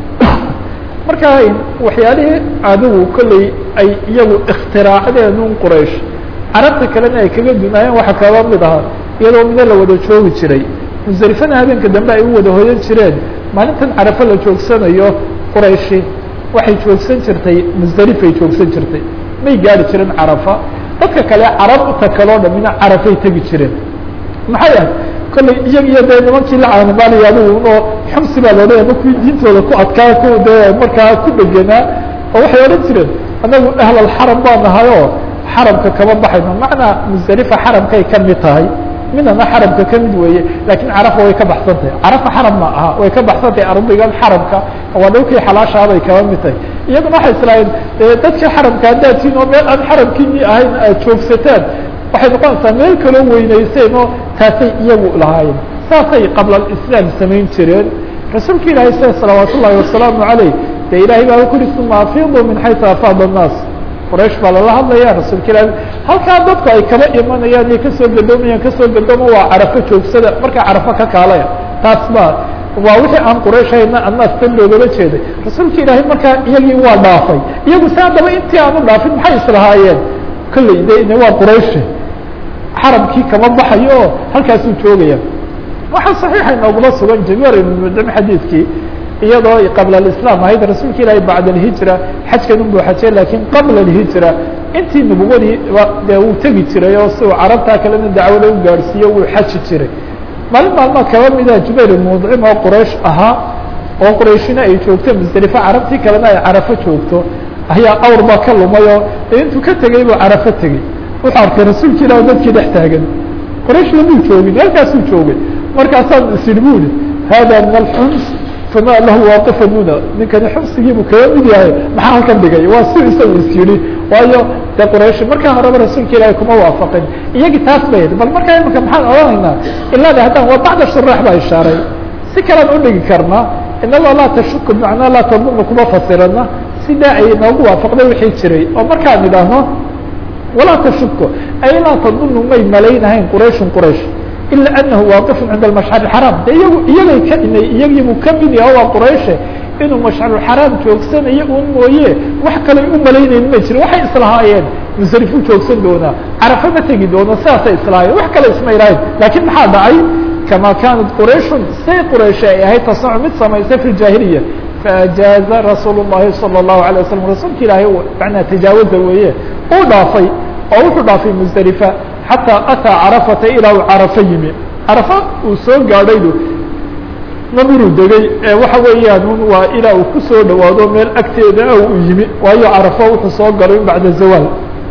marka waxyaalihii adigu kolley ay iyagu ikhtiraacdeen un quraysh carabta kalena ay kaga dunaayeen waxa kaba mid ahaa iyadoo mida la wada joogi jiray muselifana habeenka dambe ay u wada hoyan jireen maalintan carafo la joogsanayo qurayshi waxay joogsan jirtay musdelifay joogsan jirtay may gaari jiren carafa dadka kale carab uta kaloo dhamina carafay tegi jireen maxay ahay kolley iyag iyo dee nimankii la caanimaanaya adigu oo xumsi baa loodhanaya ma kuwii diintooda ku adkaa ku dee markaa ku dheganaa oo waxay odhan jireen anagu ahlalxaram baa nahay oo xaramka kama baxayno macnaa musdelifa xaramkay ka mid tahay midana xaramka ka mid weeye laakiin carafa way ka baxsan tahay carafa xaram ma aha way ka baxsan tahay ardigan xaramka waa dhowkii xalaashaabay kaba mid tahay iyaguna waxay islaaheen dadkii xaramka haddaad tiin oo meel aan xaramkiinii ahayn aad joogsataan waxay noqonaysaa meel kaloo weynayseen oo taasay iyagu lahaayeen saasay qabla alislaam samayn jireen rasuulka ilaahay sida salawaat ullahi wasalaamu caleyh dee ilahay baa ku uri uma afiidu min xaysu afaada annaas quraysh baa lala hadlaya rasuulka ilahi halkaa dadku ay kaba imanayaan iyo kasoo gadoomayaan kasoo gadooma waa carafo joogsada markaa carafo ka kaalaya taas ba waa wixii aan quraysh hayna annaas tan loogala jeeday rasuulka ilaahay markaa iyagii waa dhaafay iyagu si haddaba intii aan u dhaafin maxay islahaayeen kolley de waa qurayshi xaramkii kama baxayo oo halkaasuu joogaya waxaa saxiixa inooguma sugan jamiir ibn mudam xadiidkii iyadoo qabla alislaam ahayd rasuulka ilaahay bacda alhijra xajkan unbuu xajay lakiin qabla alhijra intii nubuwadii dee wuu tegi jiray oo si uu carabtaa kalena dacwada u gaadhsiiyo wuu xaji jiray maalin maalmaa kaba mida jubayr mudcim oo quraysh ahaa oo qurayshina ay joogto musdelifa carabtii kalena ay carafo joogto ayaa awr baa ka lumay oo intuu ka tegey buu carafo tegey wuxuu arkay rasuulka ilah dadkii dhex taagan quraysh lamuu joogin halkaasuu joogay markaasaan isidhi bu ihi hada min alxums fama lahu waaqifan huna ninkani xumsigiibuu kaga mid yahay maxaa halkan dhigay waa si isagu is yidhi waayo dee quraysh markaa horeba rasuulka ilaahay kuma waafaqin iyagii taas bay yidhi bal markaa imika maxaan odhanaynaa ilaada haddaan waa bacda shuraax baa ishaaray si kalaan udhigi karnaa inagoo laa tashuku macnaa laa tadunna kuma fasirana sidaa ay noogu waafaqday wixii jiray oo markaan idhaahno walaa tashuko ay laa tadunu may malaynahayn qurayshun quraysh ila anahu waaqifun cinda almashcar xaraam de iyagu iyagay ka inay iyagiibuu ka mid yaha waa qurayshe inuu mashcarulxaraam joogsanayo un mooye wax kale u malaynayn ma jirin waxay islahaayeen musarifuu joogsan doonaa carafa ma tegi doono sidaasay islahaayeen wax kale isma ilahayn laakiin maxaa dhacay kama kaanat qurayshun say qurayshi ay ahayd tasnacu mid samaysay fi jaahiliya faajaaza rasuul الlahi salى الlahu عalيه waslm rasuulka ilaahay manaa tajaawaza weeye uu dhaafay oo wuxuu dhaafay musdelifa xataa ataa carafata ilaa uu carafa yimi carafa uu soo gaadhaydu namiruu degay ee waxa weeyaan un waa ilaa uu kusoo dhawaado meel agteeda ah uu yimi waayo carafo wuxuu soo galay bacda zawaal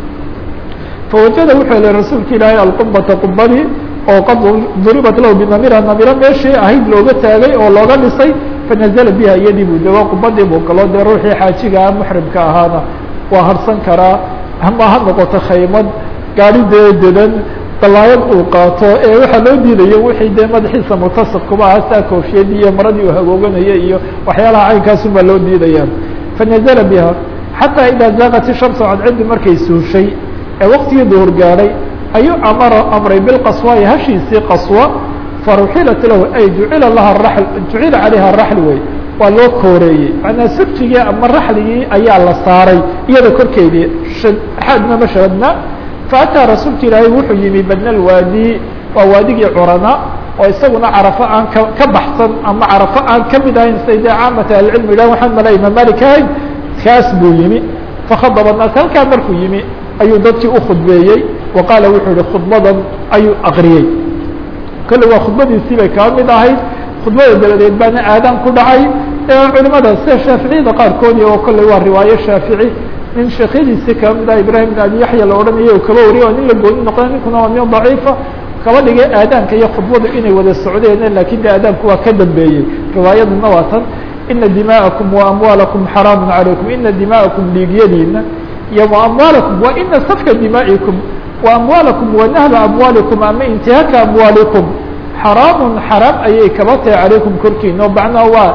fawajada wuxuu helay rasuulka ilaahay alqubata qubadii oo qad duribat lahu binamira namiro meeshii ahayd looga taagay oo looga dhisay fanazla biha iyadii buu dego qubadii buu galo dee ruuxii xaajiga muxrimka ahaana waa harsan karaa ama ha noqoto khaymad gaari dee dedan dalaayad uu qaato ee waxaa loo diidayo wixii dee madaxiisa mutasaq kuba aha saa koofiyadii iyo maradii uu hagooganaya iyo waxyaalaha caynkaasun baa loo diidaya fanazla biha xataa idaa zaaqat ishamsu cadcidi markay suushay ee waktigii duhur gaadhay ayuu amara amray bilqaswaai hashiisii qaswa faruxilat lahu ay jucila laha raxl jucila calayha raxl wey waa loo kooreeyey manaa sirjigii ama raxligii ayaa la saaray iyada korkeedii xaadna ma shahadna faataa rasuulka ilaahay wuxuu yimi badna alwaadi waa waadigii curana oo isaguna carafo aan ka ka baxsan ama carafo aan kamid ahayn say dee caamata ahlicilmi idhah waxaan mala imaam malik ahayn kaas buu yimi fakhadaba naas halkaa markuu yimi ayuu dadkii ukhudbeeyey wa qaala wuxuu yihi khudbadan ayuu akriyey kolle waa khudbadiisii bay kaa mid ahayd khudbada dabadeed baana aadaan ku dhacay culimada sida shaaficiyada qaarkoodi oo kolley waa riwaayo shaafici nin sheekyadiisii kaba mid ah ibrahim bin abi yaxya la odhanayay oo kaba wariya oo nin la gooni noqda ninkuna waa nin daciifa kaba dhigay aadaanka iyo khudbadu inay wada socdeen lakin de aadaanku waa ka dambeeyey riwaayaduna waa tan ina dima'akum wa amwaalakum xaraamu calaykum ina dima'akum dhiigyadiina iyo wa amwaalakum wa ina safka dimaa'ikum wa amwaalakum wa nahba amwaalikum ama intihaaka amwaalikum xaraamun xaraam ayay kaba tahay calaykum korkiina o macnaha waa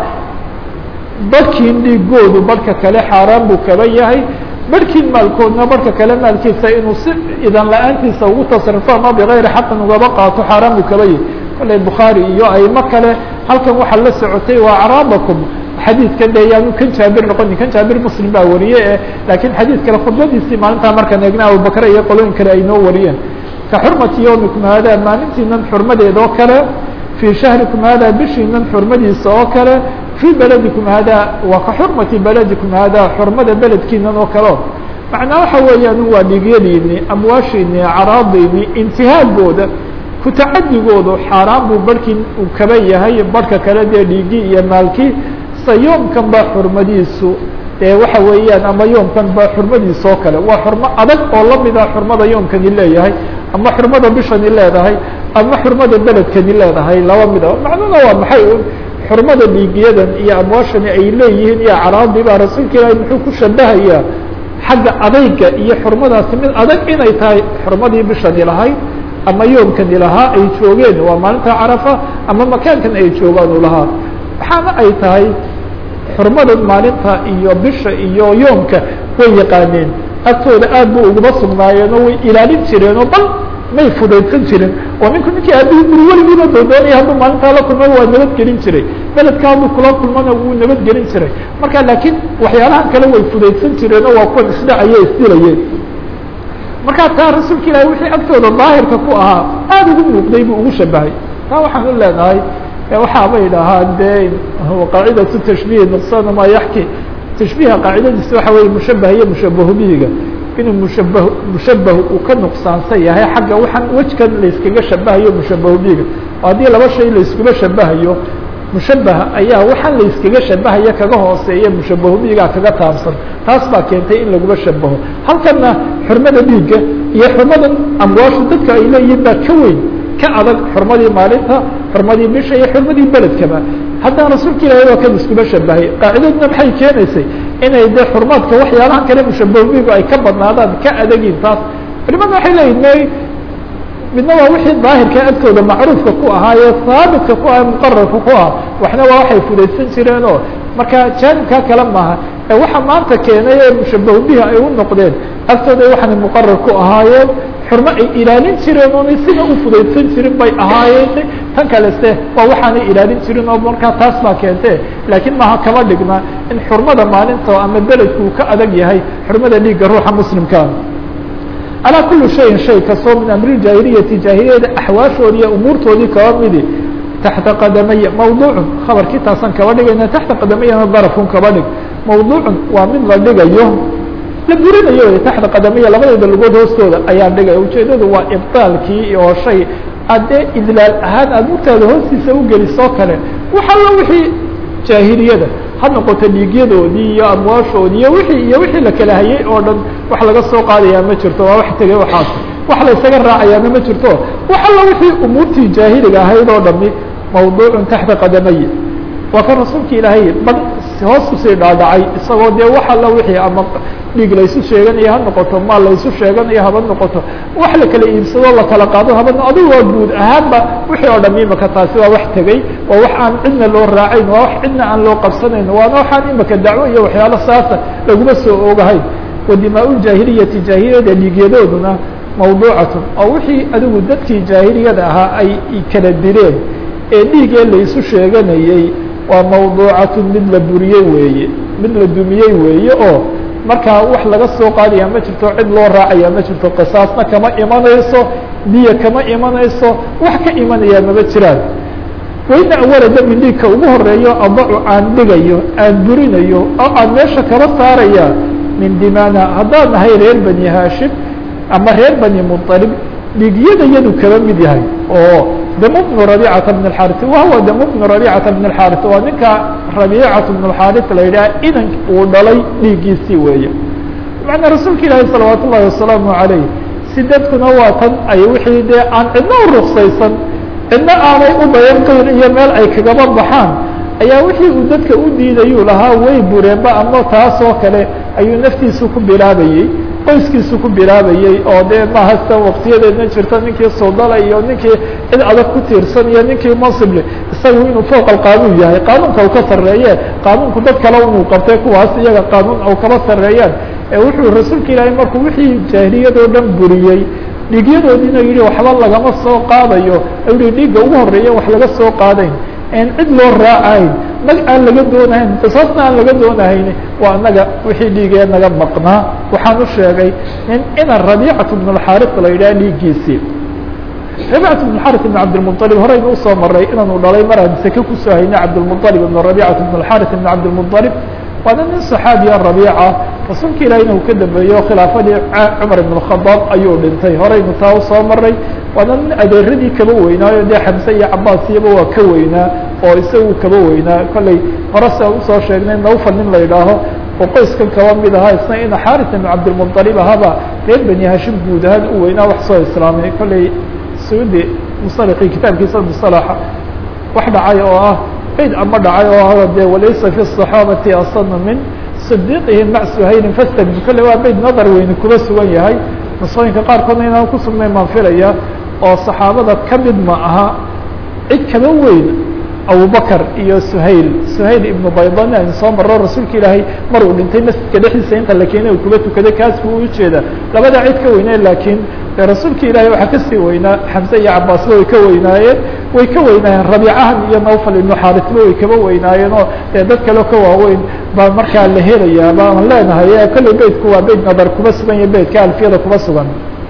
barhkiin dhiigoodu barhka kale xaaraan buu kaba yahay barhkiin maalkoodna barhka kale maalkiisa inuu si idan la-aantiisa ugu tasrifo ama bigayri xaqin ugaba qaato xaaraan buu kaba yahay kolley bukhaari iyo aymo kale halkan waxaa la socotay waa caraabakum xadiidkan de yaanu kan jaabir noqonin kan jaabir muslim baa wariye e laakiin xadiid kale khudbadiisii maalintaa markaan eegna abubakre iyo qolooyin kale ay noo wariyeen ka xurmati yawmikum hada maalintiinan xurmadeed oo kale fii shahrikum hada bishiinan xurmadiisa oo kale fii beledikum hada waa ka xurmati beledikum hada xurmada beledkiinan oo kaleo macnaa waxa weeyaan waa dhiigyadiini amwaashiini caraadiini intihaagooda kutacadigoodu xaaraan buu barhkii uu kaba yahay barhka kale dee dhiigii iyo maalkii sa yoomkan ba xurmadiisu ee waxa weeyaan ama yoomkan ba xurmadiisa oo kale waa xurmo adag oo lamida xurmada yoomkani leeyahay ama xurmada bishani leedahay ama xurmada beledkani leedahay laba mid a macnuna waa maxay un xurmada dhiigiyadan iyo amwaashani ay leeyihiin iyo caraadii baa rasuulka ilaahi muxuu ku shabahayaa xagga adayga iyo xurmadaasi mid adag inay tahay xurmadii bishani lahayd ama yoomkani lahaa ay joogeen waa maalinta carafa ama makaankan ay joogaan u lahaa waxaana ay tahay xurmada maalinta iyo bisha iyo yoomka way yaqaaneen agtooda aad bu uguma sugnaayeen oo way ilaalin jireen oo bal may fudaydsan jirin oo ninku ninkii aabihii guri weligiiba doodoonaya hadduu maalintaa la kulma waa nabadgelin jiray beledka hadduu kula kulmana wuu nabadgelin jiray marka laakiin waxyaalahan kale way fudaydsan jireen oo waa kuwan isdhacaye isdilayeen markaa taa rasuulka ilahi wixii agtooda daahirka ku ahaa aada ugu muuqday buu ugu shabahay taa waxaan u leenahay waxaaba idhahaan de qaacidatu tashbihi nuqsana maa yaxki tashbiha qaacidadiisa waxa weye mushabah iyo mushabahu bihiga inuu mushabah mushabah uu ka nuqsaansan yahay xagga waxaan wejkan layskaga shabahayo mushabahu bihiga oo haddii laba shay layskula shabahayo mushabaha ayaa waxaan layskaga shabahaya kaga hooseeya mushabahu bihiga kaga taabsan taas baa keentay in lagula shabaho halkana xurmada dhiigga iyo xurmadan amwaashu dadka ay leeyihiin baa ka weyn ka adag xurmadii maalinta xurmadii bisha iyo xurmadii beledkaba haddana rasuulka ilahi waa kan iskuma shabahay qaacidaduna maxay keenaysay inay de xurmaadka waxyaalahan kale mushabahubigu ay ka badnaadaan ka adagin taas culimada waxay leeyihin may midna waa wixii daahirka agtooda macruufka ku ahaa ee haabitka ku ah muqararka ku ah waxna waa waxay fudaysan jireen oo marka jaanibkaa kale maaha ee waxa maanta keenay ee mushabahu bihi ay u noqdeen agtooda waxaanay muqarar ku ahaayeen xurmo ay ilaalin jireen oonay sida u fudaydsan jirin bay ahaayeen tan kalese waa waxaanay ilaalin jirin oo markaa taas baa keente laakiin maha kama dhigna in xurmada maalinta ama beledku uu ka adag yahay xurmada dhiigga ruuxa muslimkaa calaa kuli shayin shay kastoo min amri jaahiliyati jaahiliyada axwaashoodi iyo umuurtoodii kaba midi taxta qadamaya mawduucun khabarkii taasaan kaba dhigayna taxta qadamayana darafun kaba dhig mawduucun waa mid la dhigayo la burinayo taxta qadamaya labadeeda lugood hoostooda ayaan dhigaya ujeedadu waa ibطaalkii oo shay addee idlaal ahaan aad murtaada hoostiisa ugelisoo kale wax allo wixii jaahiliyada ha noqoto dhiigyadoodii iyo amwaashoodii iyo wixii iyo wixii la kala hayay oo dhan wax laga soo qaadayaa ma jirto waa wax tegay waxaas wax la ysaga raacayaana ma jirto wax allo wixii umuurtii jaahiliga ahayd oo dhami mawduucun taxta qadamay waa kan rasuulka ilaahay bal hoos usii dhaadhacay isagoo dee wax alla wixii ama dhiig laysu sheeganayo ha noqoto maal laysu sheeganayo haba noqoto wax la kala iibsado la kala qaado haba adigu waa guud ahaanba wixii oo dham imaka taasi waa wax tegey waa wax aan cidna loo raacayn waa wax cidna aan loo qabsanayn waana waxaan imaka dacwo iyo waxyaalo saasa laguma soo ogahayn wadimaa-uljaahiliyati jaahiliyada dhiigyadooduna mawduucatun oo wixii adigu dadkii jaahiliyada ahaa ay kala dileen ee dhiigee laysu sheeganayey waa mawduucatun mid la buriyey weeye mid la dumiyey weeye oo markaa wax laga soo qaadaya ma jirto cid loo raacaya ma jirto qisaasna kama imanayso diya kama imanayso wax ka imanaya maba jiraan wayna awala dami dhiigka ugu horeeyo adacu aan dhigayo aan burinayo oo aan meesha kaba saaraya min dimana haddaan nahay reer bani haashim ama reer bani muطalib dhiigyada yadu kaba mid yahay oo dam bnu rabicata bn اxaris wahuwa dam bnu rabicata bn اxaris waa ninka rabicata bn اxaris la yidhaha inan uu dhalay dhiiggiisii weeye macnaa rasuulka ilaahi salawaat ullahi wasalaamu alayh sidadkuna waa tan ay wixii dee aan cidna u ruksaysan cidna aanay u bayan qayr iyo meel ay kagaba baxaan ayaa wixii uu dadka u diidayuu lahaa way bureenba ama taas oo kale ayuu naftiisu ku bilaabayey qoyskiisu ku bilaabayey oo dee mahasta waktiyadeedna jirta ninkii sodala iyo ninkii cid adag ku tiirsan iyo ninkii mansible isagu inuu fooq alqaanuun yahay qaanuunka u ka sarreeye qaanuunku dad kale inuu qabtay kuwaas iyaga qaanuun u kaba sarreeyaan ee wuxuu rasuulka ilaahay markuu wixii jaahiliyadoo dhan buriyey dhiigyadoodiina yihi waxba lagama soo qaadayo u yihi dhiigga ugu horeeya wax laga soo qaadayn en cid loo raacayn nag aan laga doonahayn qisaasna aan laga doonahayn waa naga wixii dhiigee naga maqnaa waxaan u sheegay in ina rabiicatu bn اxaris la yidhaha dhiiggiisii rabiicatu bn xaris ibn cabdilmuطalib horeyna usoo maray inaanu dhalay mar aan seke kusoo haynay cabdilmuطalib ibn rabiicatu bn xaris ibn cabdilmuطalib waana nin صaxaabiya rabiica rasuulka ilahina uu ka dambeeyo khilaafadii cumar ibn الkhadaab ayuu dhintay horeynu taa usoo maray waana nin adeeradii kaba weynaayo dee xamse iyo cabaas iyaba waa ka weynaa oo isagu kaba weynaa kolley hore se usoo sheegnay nawfal nin la yidhaaho oo qoyskan kaba mid ahaa isna ina xaris ibn cabdilmuطalib ahaba reer bani hashim guud ahaan u weynaa wax soo islaamay kolley saudi musalaqii kitaabkiisa musalaxa wax dhacay oo ah bayd ama dhacay oo ah de walaysa fi الصaxaabati asana min صdiqihim mac suhayrin fastabid kolle waa bayd nadar weyne kuba sugan yahay nusooyinka qaarkoodna inaan ku sugnayn baan filaya oo saxaabada ka mid ma aha cid kaba weyn abubakr iyo suhayl suhayl ibnu baydan aynu soo maro rasuulka ilaahay mar uu dhintay masjidka dhexdiisa inta la keenay uu kuba tukaday kaas buu ujeeda labada cid ka weyne laakiin de rasuulka ilaahay waxaa kasii weynaa xamse iyo cabaasba way ka weynaayeen way ka weynaayeen rabiicahan iyo nawfal ibnu xaarisba way kaba weynaayeen oo dee dad kaleo ka waaweyn baa markaa la helayaa baan leenahay kolley beydku waa beyd nadar kuba sugan iyo beydka alfiyada kuba sugan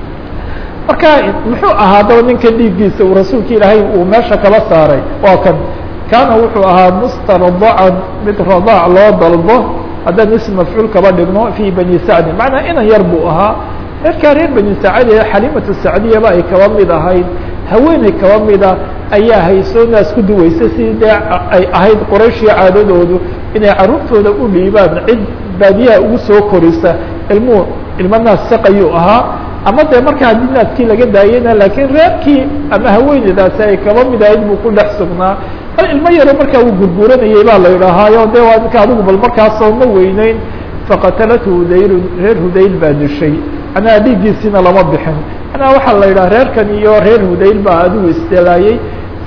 marka muxuu ahaa daba ninkan dhiiggiisa uu rasuulka ilaahay uu meesha kaba saaray waa kan kaana wuxuu ahaa mustardacan mid radaac loo dalbo haddaan ism mafcuul kaba dhigno fi bani sacdin macnaa inan yar buu ahaa reerkaa reer bani sacd ee xalimatu sacdiyaba ay kaba mid ahayd haweeney kaba mida ayaa haysoo naas ku duweysa sidii dee ay ahayd qorayshii caadadoodu inay carruurtooda u dhiibaan cid baadiyaha ugu soo korisa ilmuhu ilmo naas saqayuu ahaa ama dee marka haddii naaskii laga daayena laakiin reerkii ama haweeneydaasi ay kaba mid ahayd buu ku dhex sugnaa bal ilmo yaro markaa uu gurguuranayay baa la yidhaahaayo de waa ninka adigu bal markaasoo ma weyneyn faqatalathu hudaylun reer hudayl baa dishay manaa dhiiggiisiina lama bixin manaa waxaa la yidhaha reerkan iyo reer hudayl baa adigu isdelaayey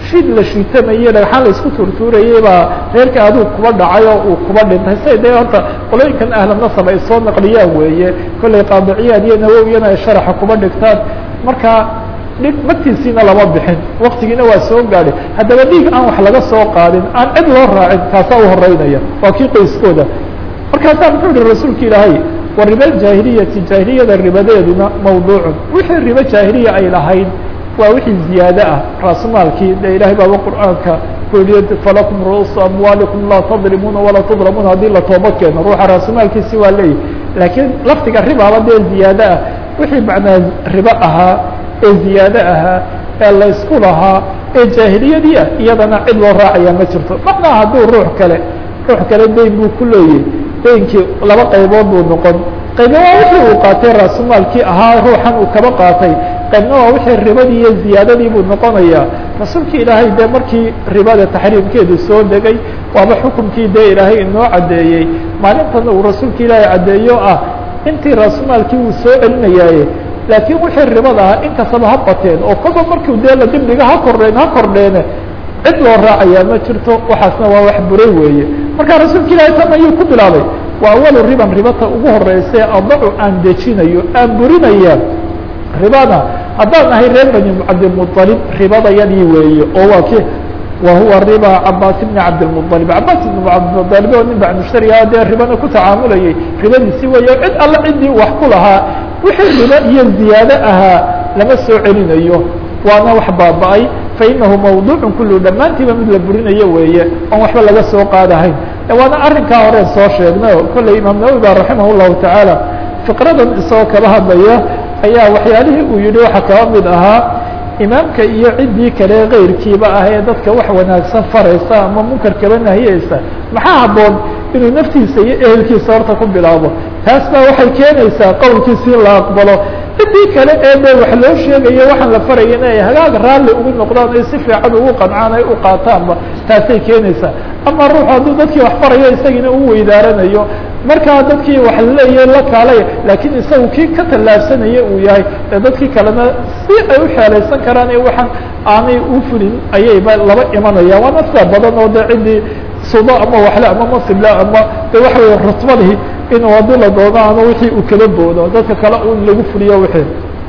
shid la shiitamayey dhagxaan la isku tuurtuurayey baa reerka aduu kuba dhacay oo uu kuba dhintay say dee horta qolooyinkan ahla nasab ay soo naqliyaan weeye kollay qaadiciyaad iyo nawowiyana ay sharaxa kuba dhigtaan marka dhig magtiisiina lama bixin waktigiina waa soo gaadhay haddaba dhiig aan wax laga soo qaadin aan cid loo raacin kaasaa u horeynaya waa kii qoyskooda markaasaa muxuu yihi rasuulka ilaahay wa riba jaahiliyati jaahiliyada ribadeeduna mawduucun wixii ribo jaahiliya ay lahayd waa wixii ziyaade ah raasumaalkii de ilahay baaba qur'aanka ku yihi falakum ru'uusu amwaalikum laa tadrimuuna walaa tudramuuna haddii la tooba keeno ruuxa raasumaalkiisi waa leeyahy laakiin lafdiga ribaaba dee ziyaade ah wixii macnaa ribo ahaa ee ziyaade ahaa ee laysku lahaa ee jaahiliyadii ah iyadana cid loo raacaya ma jirto macnaa hadduu ruux kale ruux kale dayn buu ku leeyahy daynkii laba qaybood buu noqon qayba waa wixii uu qaatay raasumaalkii ahaa ruuxan uu kaba qaatay qaybna waa wixii ribadii iyo ziyaadadii buu noqonayaa rasuulki ilaahay dee markii ribada taxriimkeedu soo degay waaba xukunkii dee ilaahay inoo caddeeyey maalintana uu rasuulka ilaahay caddeeyo ah intii raasumaalkii uu soo celinayaaye laakiin wixii ribada ah inkastaba ha bateen oo kolba markiu dee la dibdhiga ha kordheen ha kordheene cid loo raacayaa ma jirto waxaasna waa wax buray weeye marka rasuulka ilaahay tan ayuu ku bilaabay waa awalu riban ribata ugu horeyse adacu aan dejinayo aan burinaya ribada haddaan ahay reer bani cabdilmuطalib ribadayadii weeye oo waa ki wa huwa riba cabaas bni cabdilmuطalib cabaas ibn cabdilmuطalib oo nin bacmushtariga dee ribana ku tacaamulayay ribadiisi weeye cid alle ciddii wax ku lahaa wixii ribo iyo ziyaado ahaa lama soo celinayo waana wax baaba-ay fainahu mawduucu kulu dhammaantiiba mid la burinayo weeye oon waxba laga soo qaadahayn waana arrinkaa horeen soo sheegnay kolley imaam nawowi ba raximah llahu tacaala fiqradan isagoo kaba hadlaya ayaa waxyaalihii uu yihi waxaa kaba mid ahaa imaamka iyo ciddii kale keyrkiiba ah ee dadka wax wanaagsan faraysa ama munkar kaba nahiyeysa maxaa habboon inuu naftiisa iyo ehelkiisa horta ku bilaabo taas baa waxay keenaysaa qowlkiisi in la aqbalo ciddii kale ee de wax loo sheegayo waxaan la faraya in ay hagaag raalli ugu noqdaan ay si fiican ugu qancaan ay u qaataanba taasay keenaysaa ama ruuxu hadduu dadkii wax farayo isagiina u weydaaranayo markaa dadkii wax laleeyahay la kaalay laakiin isagu kii ka tallaabsanaya uu yahay ee dadkii kalena si ay u xeelaysan karaan ee waxaan aanay u fulin ayayba laba imanaya waana sida badan oo de ciddii sudo ama waxle ama masibla ama de waxa wey rutbadii inuu haddii la doono ama wixii uu kala boodo dadka kale un lagu fuliyo wixii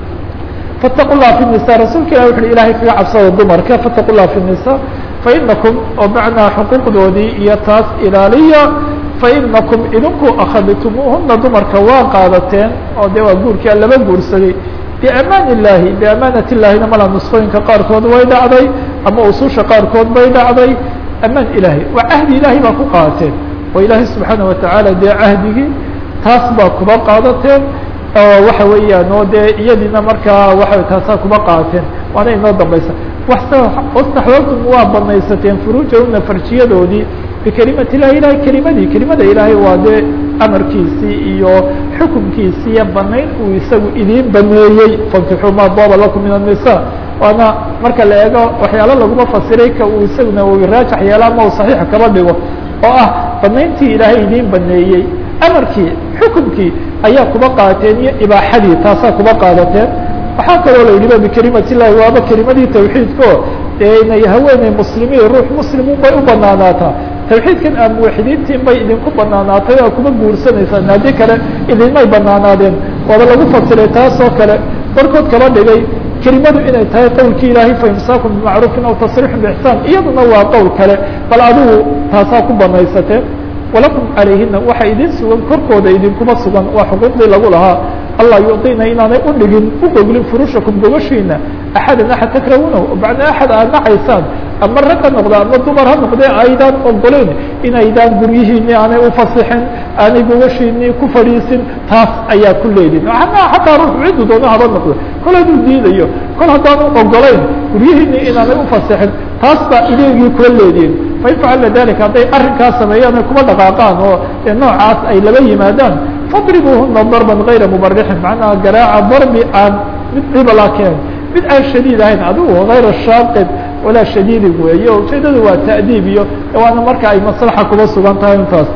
fataqu llah fi nisa rasuulka ilah wuxu uhi ilahay kaga cabsada dumarka fataqu llah fi nisa fainakum oo macnaa xuquuqdoodii iyo taas ilaaliya fainakum idinku akhadtumuuhuna dumarka waa qaadateen oo de waa guurkia laba guursaday biamaan illahi biamaanat illahina mala nusqooyinka qaarkood way dhacday ama ususha qaarkood bay dhacday amaan ilahi waa cahdi ilahay baa ku qaadateen oo ilaahay subxaana watacaala dee cahdigii taas baa kuba qaadateen oo waxa weeyaan oo dee iyadiina markaa waa taasaa kuba qaadateen waana inoo dambaysa wastaxbabtum waa banaysateen furuujahuna farjiyadoodii bikelimati illahi ilahay kelimadii kelimada ilaahay waa dee amarkiisii iyo xukunkiisii iyo banayn uu isagu idiin baneeyey fankixuu maa daba lakum min الnisa waana marka la eego waxyaalo laguma fasiray ka uu isaguna u raajax yeela ama uu saxiix kaba dhigo oo ah banayntii ilaahay idiin baneeyey amarkii xukunkii ayaa kuba qaateen iyo ibaaxadii taasaa kuba qaadateen waxaa kaloo la yidhiba bikelimati illahi waaba kelimadii tawxiidko dee inay haweeney muslimiin ruux muslimun bay u banaanaataa tawxiidkan aa muwaxidiintiin bay idinku banaanaatay oo kuma guursanaysaan haddii kale idinmay banaanaadeen waaba lagu fasiray taas oo kale barkood kaba dhigay kelimadu inay tahay qowlkii ilaahay faimsaakum bimacruufin aw tasriixun bixsaan iyaduna waa qowl kale bal adigu taasaa ku banaysateen walakum calayhina waxa idin sugan korkooda idinkuma sugan waa xuquuqdii lagu lahaa allah yucطina inaanay u dhigin u goglin furushakum gogashiina axadan axad takrahunahu bacda axad aad nacaysaan ama rag ha noqda ama dumar ha noqdee aydaan ogoleyn inaydaan guryihiini aanay ufasixin aanay gogashiini ku fadhiisin taas ayaa ku leedin xataa ruux ciddu doona haba noqdo kol hadduu diidayo kol haddaanu ogolayn guryihiini inaanay ufasixin taas baa ileegii kula leediin fain facalna dalika hadday arrinkaas sameeyaan ay kuba dhaqaaqaan oo noocaas ay laba yimaadaan fadribuuhuna darban gayra mubarixin macnaha garaaca darbi aan mid cibala keen mid aan shadiid ahayn adigu hayra shaaqid walaa shadiidin weeye ujeedadu waa ta'diib iyo waana marka ay maslaxa kuba sugan tahay intaas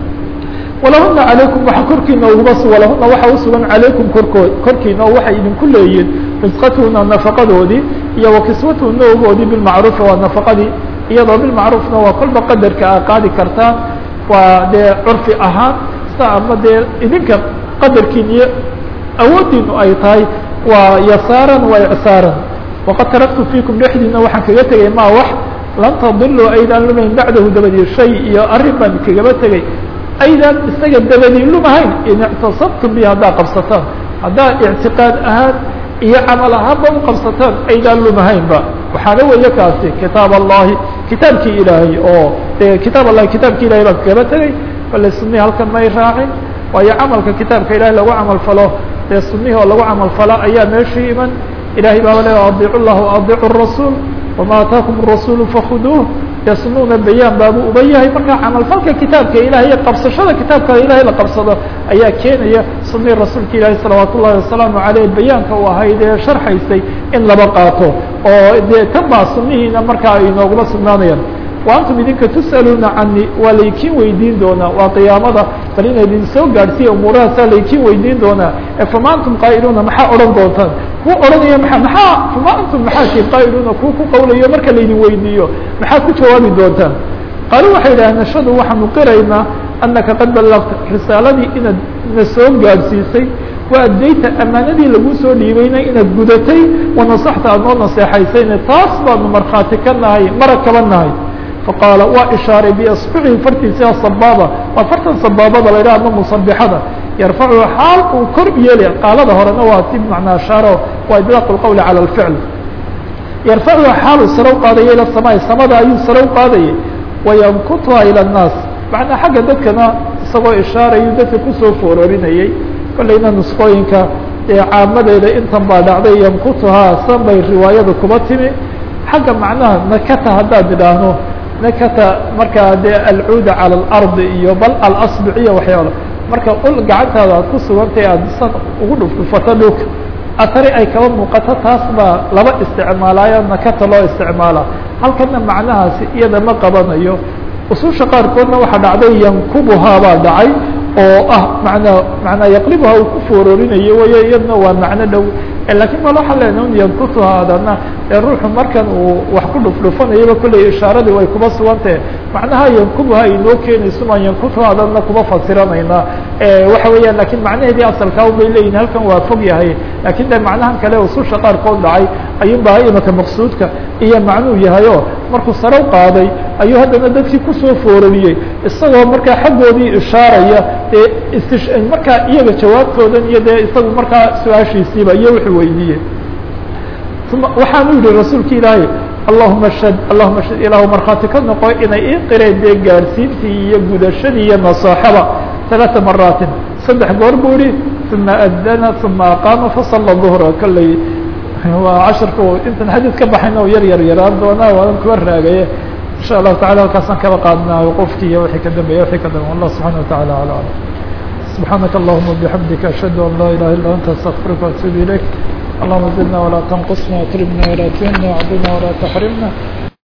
walahuna calaykum waxa korkiina uguba su walahuna waxa usugan calaykum korkood korkiina oo waxay idinku leeyihin risqatuhuna nafaqadoodii iyo wakiswatuhu noogoodii bilmacruufi waa nafaqadii iyadoo bilmacruufna waa kolba qadarka a qaadi kartaan waa dee curfi ahaan sa ama dee idinka qadarkiin iyo awoodiinu ay tahay waa yasaaran waa icsaaran waqad taraktu fiikum dhexdiina waxaan kaga tegay ma wax lan tadiluu aydaan lumayn bacdahu dabadii shay iyo arrin baan kagaba tegay aydaan isaga dabadii lumahayn in ictasabtum bi haddaa qabsataan haddaa ictiqaad ahaan iyo camal ahaanba u qabsataan aydaan lumahaynba waxaana weeye kaasi kitaab allahi kitaabkii ilaahay oo de kitaab allahi kitaabki ilahay baan kagaba tegay bale sunnihi halkan may raacin waayo camalka kitaabka ilahay lagu camal falo dee sunnihi oo lagu camal falo ayaa meeshii iman ilahay baaba le adiicu llah adiicu rasuul wama ataakum الrasuul fakuduuh dee sunuuna bayaan baabuu uba yahay marka camalfalka kitaabka ilahay iyo qabsashada kitaabka ilahay la qabsado ayaa keenaya sunii rasuulka ilaahi salawaat ullahi wasalaamu aleyh bayaanka u ahayd ee sharxaysay in laba qaato oo dee tan baa sunihiina markaa ay noogula sugnaanayaan wa antum idinka tus'aluuna cani waa laykiin weydiin doonaa waa qiyaamada bal ina idin soo gaadhsiiya umuurahaasaa laykiin weydiin doonaa fama antum qaa'iluuna maxaa odhan doontaan kuwa odhanaya maa maxaa fama antum maxaa tii qaa'iluuna kuwa ku qawlayo marka laydin weydiiyo maxaa ku jawaabi doontaan qaaluu waxay idhahdeen nashadu waxaanu qiraynaa anaka qad ballagta risaaladii inaad na soo gaadhsiisay wa addayta amaanadii lagu soo dhiibayna inaad gudatay wanasaxta aad noo naseexaysayne taas baanu markhaati ka nahay marag kaba nahay faqaala waa ishaaray biasbucihi fartiisa sabaaba waa fartan sabaabada la yidhaha ama musabixada yarfacu xaal uu kor yeelay qaalada horena waa si macnaa shaaro waa idlaaq lqowli cala alficl yarfacu xaal uu sare u qaadaya ila samaai samada ayuu sare u qaadayay wayankutuha ila annaas macnaa xagga dadkana isagoo ishaarayu dadka kusoo foororinayay kolleyna nusqooyinka ee caamadeeda intan baa dhacday yankutuhaa san bay riwaayada kuba timi xagga macnaha nakata haddaad idhaahno nakata markaa dee alcuuda cala alardi iyo bal alasbiciya waxyaala marka ul gacantaada aad ku sugantay aada san ugu dhufdhufato dhulka atari ay kaba muuqato taas baa laba isticmaalaayo nakata loo isticmaalaa halkana macnahaasi iyada ma qabanayo ususha qaarkoodna waxaa dhacday yankubuhaa baa dhacay oo ah manaa manaa yaqlibuha uu ku foororinayo wayo iyadna waa macno dhow lakin mal waxaa leenaha un yankutuha adana ee ruuxu markan uu wax ku dhufdhufanayaba kolley ishaaradii way kuba sugantahe macnaha yankubuha inoo keenayso maan yankutuha adana kuba fasiranayna waxa weeyaan lakin macnaheedii asalkaa un bay leeyihin halkan waa fog yahay lakin de macnahan kale ususha qaarkood dhacay ayuun baa imaka maqsuudka iyo macnuu yahayo markuu sare u qaaday ayuu haddana dadkii kusoo foorariyey isagoo markaa xaggoodii ishaaraya dee istish markaa iyaga jawaabtoodan iyo dee isagu markaa su-aashiisiiba iyo wuxuu weydiiyey uma waxaanu yihi rasuulka ilaahay allahuma shad allahuma shad ilaahu markhaati ka noqo inay ii qireen dee gaadhsiintii iyo gudashadii iyo nasaaxaba ثaلaثa maraatin saddex goor buu yihi uma adana uma aqaama fasala ظhra kolley waa casharka intan xadiid ka baxayna o yar yar yaraan doonaa waadan kuwa raagaye in shaء الlahu taعala halkaasaan kaba qaadnaa wqofkii iyo wixii ka dambeeya wixii ka dambe allah subحanaه وataعalى alى alam سبحانك اللهم وبحمدك أشهد أن لا إله إلا أنت أستغفرك وأتوب إليك اللهم زدنا ولا تنقصنا واكرمنا ولا تهنا وعدنا ولا تحرمنا